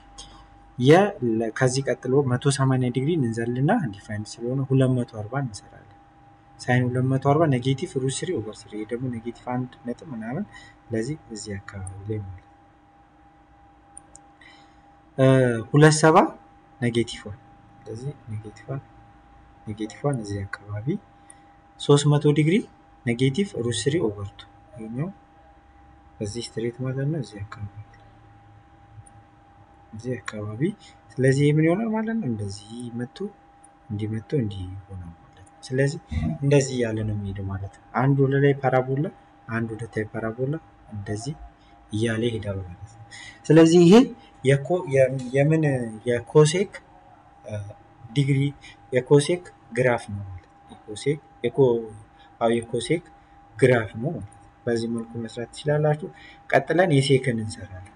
ከዚህ ቀጥሎ መቶ ሰማንያ ዲግሪ እንዘልና አንዲፋይንድ ስለሆነ ሁለት መቶ አርባ እንሰራለን። ሳይን ሁለት መቶ አርባ ኔጌቲቭ ሩት ስሪ ኦቨር ስሪ ይሄ ደግሞ ኔጌቲቭ አንድ ነጥብ ምናምን ስለዚህ እዚህ አካባቢ ላይ ማለት ነው። ሁለት ሰባ ኔጌቲቭ ዋን ስለዚህ ኔጌቲቭ ዋን ኔጌቲቭ ዋን እዚህ አካባቢ ሶስት መቶ ዲግሪ ኔጌቲቭ ሩት ስሪ ኦቨር ቱ ይሄኛው በዚህ ስትሬት ማለት ነው እዚህ አካባቢ እዚህ አካባቢ ስለዚህ ይህ ምን ይሆናል ማለት ነው እንደዚህ መቶ እንዲህ መቶ እንዲህ ይሆናል ማለት ነው ስለዚህ እንደዚህ እያለ ነው የሚሄደው ማለት ነው አንድ ወደ ላይ ፓራቦላ አንድ ወደ ታይ ፓራቦላ እንደዚህ እያለ ይሄዳል ማለት ነው ስለዚህ ይሄ የምን የኮሴክ ዲግሪ የኮሴክ ግራፍ ነው ማለት የኮሴክ የኮሴክ ግራፍ ነው ማለት በዚህ መልኩ መስራት ትችላላችሁ ቀጥለን የሴክን እንሰራለን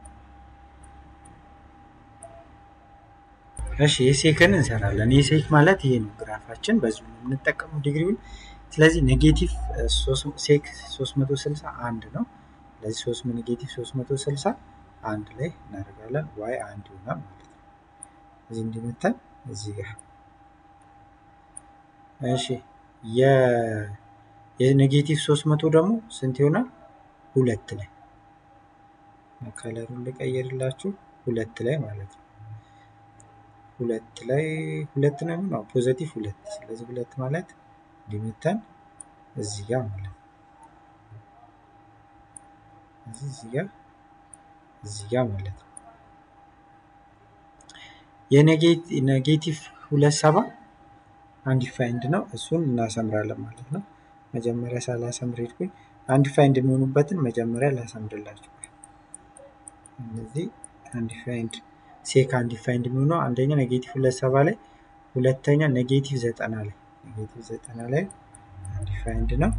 እሺ የሴክን እንሰራለን የሴክ ማለት ይሄ ነው ግራፋችን በዚሁ ነው የምንጠቀመው ዲግሪውን ስለዚህ ኔጌቲቭ ሴክ 360 አንድ ነው ስለዚህ 3 ኔጌቲቭ 360 አንድ ላይ እናደርጋለን ዋይ አንድ ይሆናል ማለት ነው እዚህ እንዲመተን እዚህ ጋር እሺ የኔጌቲቭ 300 ደግሞ ስንት ይሆናል ሁለት ላይ ከለሩን ልቀይርላችሁ ሁለት ላይ ማለት ነው ሁለት ላይ ሁለት ነው ነው ፖዘቲቭ ሁለት ስለዚህ ሁለት ማለት እንዲመተን እዚህ ጋር ማለት ነው እዚህ ጋር እዚህ ጋር ማለት ነው የኔጌቲቭ ሁለት ሰባ አንዲፋይንድ ነው እሱን እናሰምራለን ማለት ነው መጀመሪያ ሳላሰምር ሄድኩኝ አንዲፋይንድ የሚሆኑበትን መጀመሪያ ላሰምርላችሁ እነዚህ አንዲፋይንድ ሴክ አንዲፋይንድ የሚሆነው አንደኛ ኔጌቲቭ ሁለት ሰባ ላይ ሁለተኛ ኔጌቲቭ ዘጠና ላይ ኔጌቲቭ ዘጠና ላይ አንዲፋይንድ ነው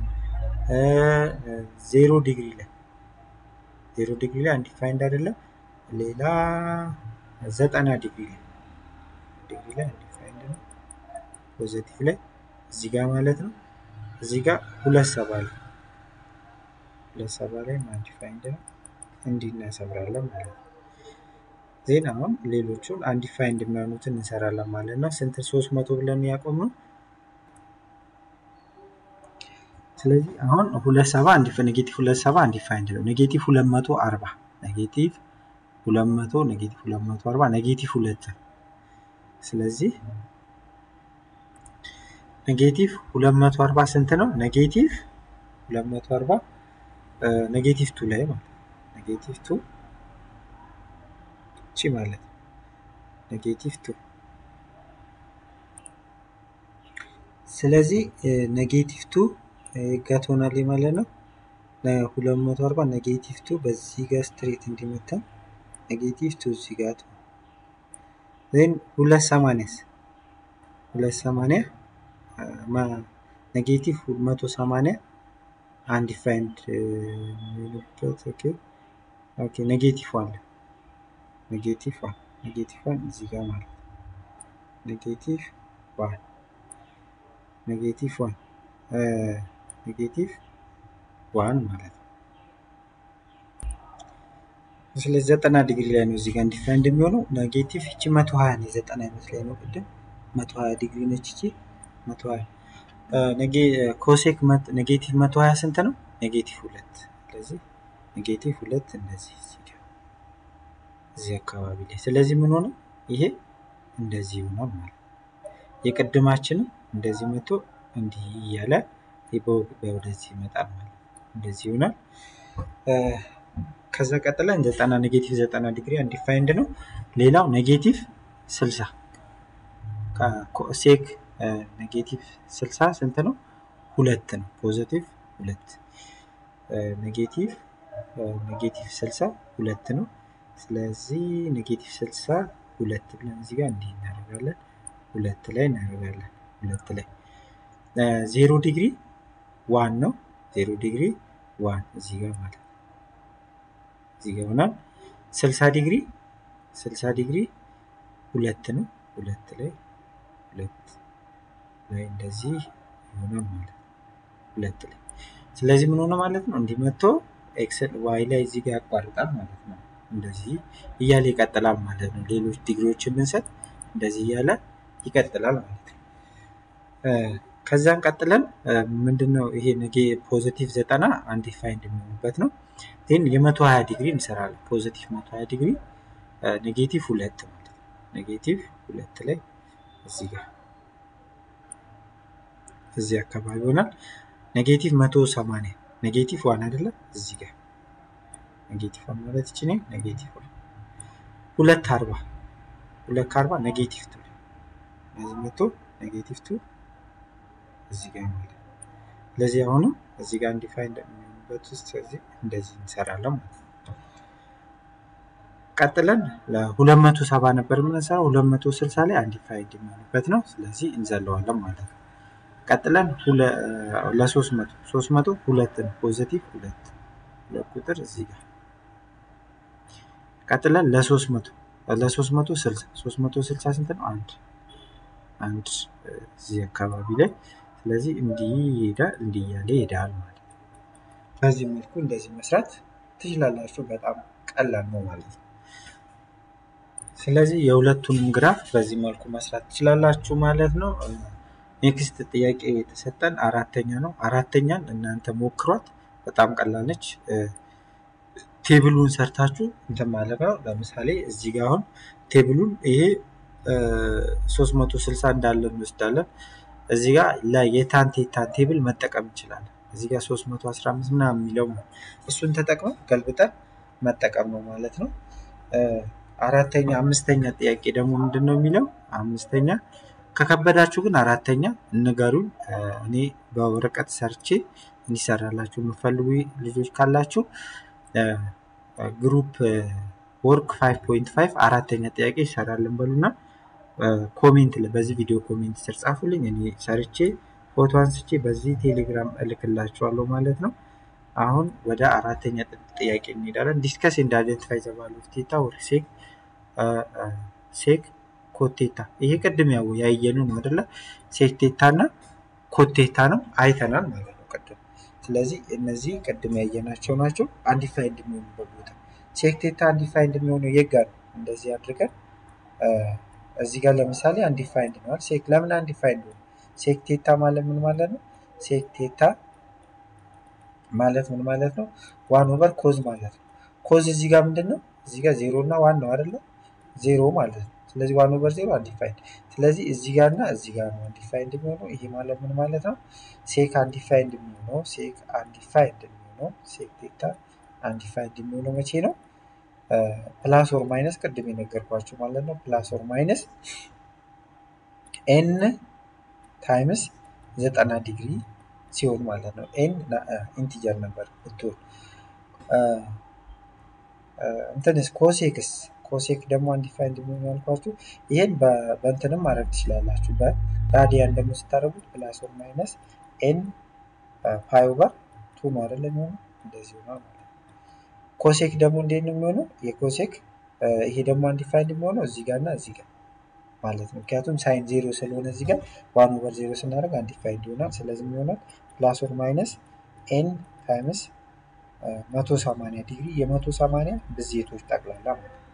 ዜሮ ዲግሪ ላይ ዜሮ ዲግሪ ላይ አንዲፋይንድ አይደለም ሌላ ዘጠና ዲግሪ ላይ ዲግሪ ላይ አንዲፋይንድ ነው ፖዘቲቭ ላይ እዚህ ጋር ማለት ነው እዚህ ጋር ሁለት ሰባ ላይ ሁለት ሰባ ላይ አንዲፋይንድ ነው እንዲህ እናሰምራለን ማለት ነው ዜና አሁን ሌሎቹን አንዲፋይንድ የሚሆኑትን እንሰራለን ማለት ነው ስንት ሶስት መቶ ብለን ያቆም ነው ስለዚህ አሁን ሁለት ሰባ ኔጌቲቭ ሁለት ሰባ አንዲፋይንድ ነው ኔጌቲቭ ሁለት መቶ አርባ ኔጌቲቭ ሁለት መቶ ኔጌቲቭ ሁለት መቶ አርባ ኔጌቲቭ ሁለት ስለዚህ ኔጌቲቭ ሁለት መቶ አርባ ስንት ነው ኔጌቲቭ ሁለት መቶ አርባ ኔጌቲቭ ቱ ላይ ማለት ኔጌቲቭ ቱ እቺ ማለት ኔጌቲቭ ቱ ስለዚህ ኔጌቲቭ ቱ ጋር ትሆናለች ማለት ነው ሁለት መቶ አርባ ኔጌቲቭ ቱ በዚህ ጋር ስትሬት እንዲመታ ኔጌቲቭ ቱ እዚህ ጋር ትሆን ዜን ሁለት ሰማንያስ ሁለት ሰማንያ ኔጌቲቭ መቶ ሰማንያ አንዲፋይንድ የሚሆንበት ኦኬ ኦኬ ኔጌቲቭ አለ ኔጌቲቭ ዋን ኔጌቲቭ ዋን እዚህ ጋር ማለት ኔጌቲቭ ዋን ኔጌቲቭ ዋን ኔጌቲቭ ዋን ማለት ነው ስለዚህ ዘጠና ዲግሪ ላይ ነው እዚህ ጋር እንዲፋይንድ የሚሆነው ኔጌቲቭ እቺ መቶ ሀያ ነው የዘጠና ይመስለኝ ነው ቅድም መቶ ሀያ ዲግሪ ነች እቺ መቶ ሀያ ኮሴክ ኔጌቲቭ መቶ ሀያ ስንት ነው ኔጌቲቭ ሁለት ስለዚህ ኔጌቲቭ ሁለት እንደዚህ እዚህ አካባቢ ላይ ስለዚህ ምን ሆነ ይሄ እንደዚህ ይሆናል ማለት የቅድማችንም እንደዚህ መቶ እንዲህ እያለ ወደዚህ ይመጣል ማለት እንደዚህ ይሆናል ከዛ ቀጥለን ዘጠና ኔጌቲቭ ዘጠና ዲግሪ አንዲፋይንድ ነው ሌላው ኔጌቲቭ ስልሳ ሴክ ኔጌቲቭ ስልሳ ስንት ነው ሁለት ነው ፖዘቲቭ ሁለት ኔጌቲቭ ኔጌቲቭ ስልሳ ሁለት ነው ስለዚህ ኔጌቲቭ ስልሳ ሁለት ብለን እዚህ ጋር እንዲህ እናደርጋለን ሁለት ላይ እናደርጋለን ሁለት ላይ ዜሮ ዲግሪ ዋን ነው ዜሮ ዲግሪ ዋን እዚህ ጋር ማለት እዚህ ጋር ይሆናል ስልሳ ዲግሪ ስልሳ ዲግሪ ሁለት ነው ሁለት ላይ ሁለት ላይ እንደዚህ ይሆናል ማለት ሁለት ላይ ስለዚህ ምን ሆነ ማለት ነው እንዲህ መጥቶ ኤክስል ዋይ ላይ እዚህ ጋር ያቋርጣል ማለት ነው እንደዚህ እያለ ይቀጥላል ማለት ነው ሌሎች ዲግሪዎችን ብንሰጥ እንደዚህ እያለ ይቀጥላል ማለት ነው ከዛን ቀጥለን ምንድነው ይሄ ነጌ ፖዚቲቭ ዘጠና አንዲፋይንድ የሚሆኑበት ነው ግን የመቶ ሀያ ዲግሪ እንሰራለን ፖዚቲቭ መቶ ሀያ ዲግሪ ኔጌቲቭ ሁለት ማለት ነው። ኔጌቲቭ ሁለት ላይ እዚህ ጋር እዚህ አካባቢ ይሆናል። ኔጌቲቭ መቶ ሰማንያ ኔጌቲቭ ዋን አይደለም እዚህ ጋር ኔጌቲቭ ዋን ማለት ይቺ ኔጌቲቭ ዋን ሁለት አርባ ሁለት ከአርባ ኔጌቲቭ ቱ እዚህ መቶ ኔጌቲቭ ቱ እዚህ ጋር ይሆናል። ስለዚህ አሁንም እዚህ ጋር እንዲፋይን እንደሚሆንበት ውስጥ እዚህ እንደዚህ እንሰራለን ማለት ነው። ቀጥለን ለሁለት መቶ ሰባ ነበር የምንሰራው ሁለት መቶ ስልሳ ላይ አንዲፋይንድ የሚሆንበት ነው። ስለዚህ እንዘለዋለን ማለት ነው። ቀጥለን ለሶስት መቶ ሶስት መቶ ሁለትን ፖዘቲቭ ሁለት ሁለት ቁጥር እዚህ ጋር ቀጥለን ለሶስት መቶ ለሶስት መቶ ስልሳ ሶስት መቶ ስልሳ ስንት ነው? አንድ አንድ እዚህ አካባቢ ላይ ስለዚህ እንዲህ ይሄዳል እንዲህ እያለ ይሄዳል ማለት ነው። በዚህ መልኩ እንደዚህ መስራት ትችላላችሁ። በጣም ቀላል ነው ማለት ነው። ስለዚህ የሁለቱንም ግራፍ በዚህ መልኩ መስራት ትችላላችሁ ማለት ነው። ኔክስት ጥያቄ የተሰጠን አራተኛ ነው። አራተኛን እናንተ ሞክሯት፣ በጣም ቀላል ነች። ቴብሉን ሰርታችሁ እንትን ማለት ነው። ለምሳሌ እዚህ ጋር አሁን ቴብሉን ይሄ 360 እንዳለ እንወስዳለን። እዚህ ጋር የታን ቴታን ቴብል መጠቀም እንችላለን። እዚህ ጋር 315 ምናምን የሚለው እሱን ተጠቅመን ገልብጠን መጠቀም ነው ማለት ነው። አራተኛ አምስተኛ ጥያቄ ደግሞ ምንድን ነው የሚለው አምስተኛ ከከበዳችሁ ግን አራተኛ ንገሩኝ። እኔ በወረቀት ሰርቼ እንዲሰራላችሁ የምፈልጉ ልጆች ካላችሁ ግሩፕ ወርክ 5.5 አራተኛ ጥያቄ ይሰራልን በሉና ኮሜንት በዚህ ቪዲዮ ኮሜንት ስር ጻፉልኝ። እኔ ሰርቼ ፎቶ አንስቼ በዚህ ቴሌግራም እልክላችኋለሁ ማለት ነው። አሁን ወደ አራተኛ ጥያቄ እንሄዳለን። ዲስከስ ኤንድ አይደንቲፋይ ዘ ቫልዩ ኦፍ ቴታ ኦር ሴክ ሴክ ኮቴታ። ይሄ ቅድም ያው ያየነው ነው አይደለ? ሴክ ቴታ እና ኮቴታ ነው አይተናል ማለት ነው ቅድም። ስለዚህ እነዚህ ቅድም ያየናቸው ናቸው። አንዲፋይንድ የሚሆኑበት ቦታ ሴክ ቴታ አንዲፋይንድ የሚሆነው የት ጋር ነው? እንደዚህ አድርገን እዚህ ጋር ለምሳሌ አንዲፋይንድ ነዋል። ሴክ ለምን አንዲፋይንድ ሆነ? ሴክ ቴታ ማለት ምን ማለት ነው? ሴክ ቴታ ማለት ምን ማለት ነው? ዋን ኦቨር ኮዝ ማለት ነው። ኮዝ እዚህ ጋር ምንድን ነው? እዚህ ጋር ዜሮ እና ዋን ነው አይደለ? ዜሮ ማለት ነው። ስለዚህ ዋን ኦቨር ዜሮ አንዲፋይንድ። ስለዚህ እዚህ ጋር እና እዚህ ጋር ነው አንዲፋይንድ የሚሆነው። ይሄ ማለት ምን ማለት ነው? ሴክ አንዲፋይንድ የሚሆነው ሴክ አንዲፋይንድ የሚሆነው ሴክ ቴታ አንዲፋይንድ የሚሆነው መቼ ነው? ፕላስ ኦር ማይነስ ቅድም የነገርኳቸው ማለት ነው። ፕላስ ኦር ማይነስ ኤን ታይምስ ዘጠና ዲግሪ ሲሆን ማለት ነው። ኤን ኢንቲጀር ነበር ብትሆን እንትንስ ኮሴክስ ኮሴክ ደግሞ አንዲፋይንድ የሚሆን ያልኳችሁ ይሄን በእንትንም ማድረግ ትችላላችሁ። በራዲያን ደግሞ ስታደርጉት ፕላስ ኦር ማይነስ ኤን ፓይ ኦቨር ቱ ነው አይደለም የሚሆነው እንደዚህ ሆኗል ማለት ነው። ኮሴክ ደግሞ እንዴት ነው የሚሆነው? የኮሴክ ይሄ ደግሞ አንዲፋይንድ የሚሆነው እዚህ ጋር እና እዚህ ጋር ማለት ነው። ምክንያቱም ሳይን ዜሮ ስለሆነ እዚህ ጋር ዋን ኦቨር ዜሮ ስናደርግ አንዲፋይንድ ይሆናል። ስለዚህ ይሆናል ፕላስ ኦር ማይነስ ኤን ታይምስ መቶ ሰማንያ ዲግሪ የመቶ ሰማንያ ብዜቶች ጠቅላላ ማለት ነው።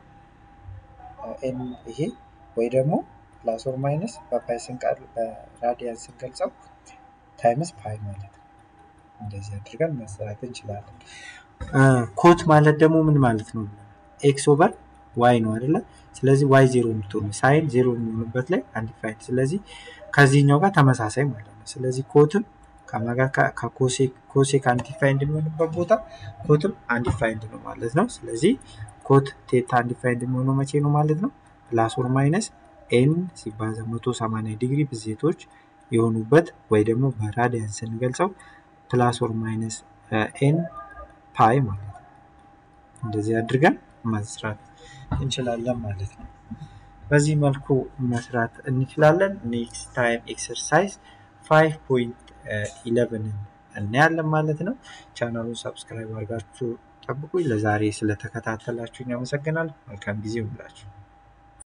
ኤን ይሄ ወይ ደግሞ ፕላስ ኦር ማይነስ በፓይ ስንቀል በራዲያን ስንገልጸው ታይምስ ፓይ ማለት ነው። እንደዚህ አድርገን መስራት እንችላለን። ኮት ማለት ደግሞ ምን ማለት ነው? ኤክስ ኦቨር ዋይ ነው አይደለ? ስለዚህ ዋይ ዜሮ የምትሆኑ ሳይን ዜሮ የሚሆኑበት ላይ አንዲፋይንድ። ስለዚህ ከዚህኛው ጋር ተመሳሳይ ማለት ነው። ስለዚህ ኮትም ከማጋር ከኮሴክ አንዲፋይንድ የሚሆንበት ቦታ ኮትም አንዲፋይንድ ነው ማለት ነው። ስለዚህ ኮት ቴታ አንዲፋይንድ የሚሆነው መቼ ነው ማለት ነው? ፕላስ ኦር ማይነስ ኤን ሲባዛ መቶ ሰማንያ ዲግሪ ብዜቶች የሆኑበት ወይ ደግሞ በራዲያን ስንገልጸው ፕላስ ኦር ማይነስ ኤን ፓይ ማለት ነው። እንደዚህ አድርገን መስራት እንችላለን ማለት ነው። በዚህ መልኩ መስራት እንችላለን። ኔክስት ታይም ኤክሰርሳይዝ ፋይቭ ፖይንት ኢለቨንን እናያለን ማለት ነው። ቻናሉን ሰብስክራይብ አድርጋችሁ ጠብቁኝ። ለዛሬ ስለተከታተላችሁኝ አመሰግናለሁ። መልካም ጊዜ ይሁንላችሁ።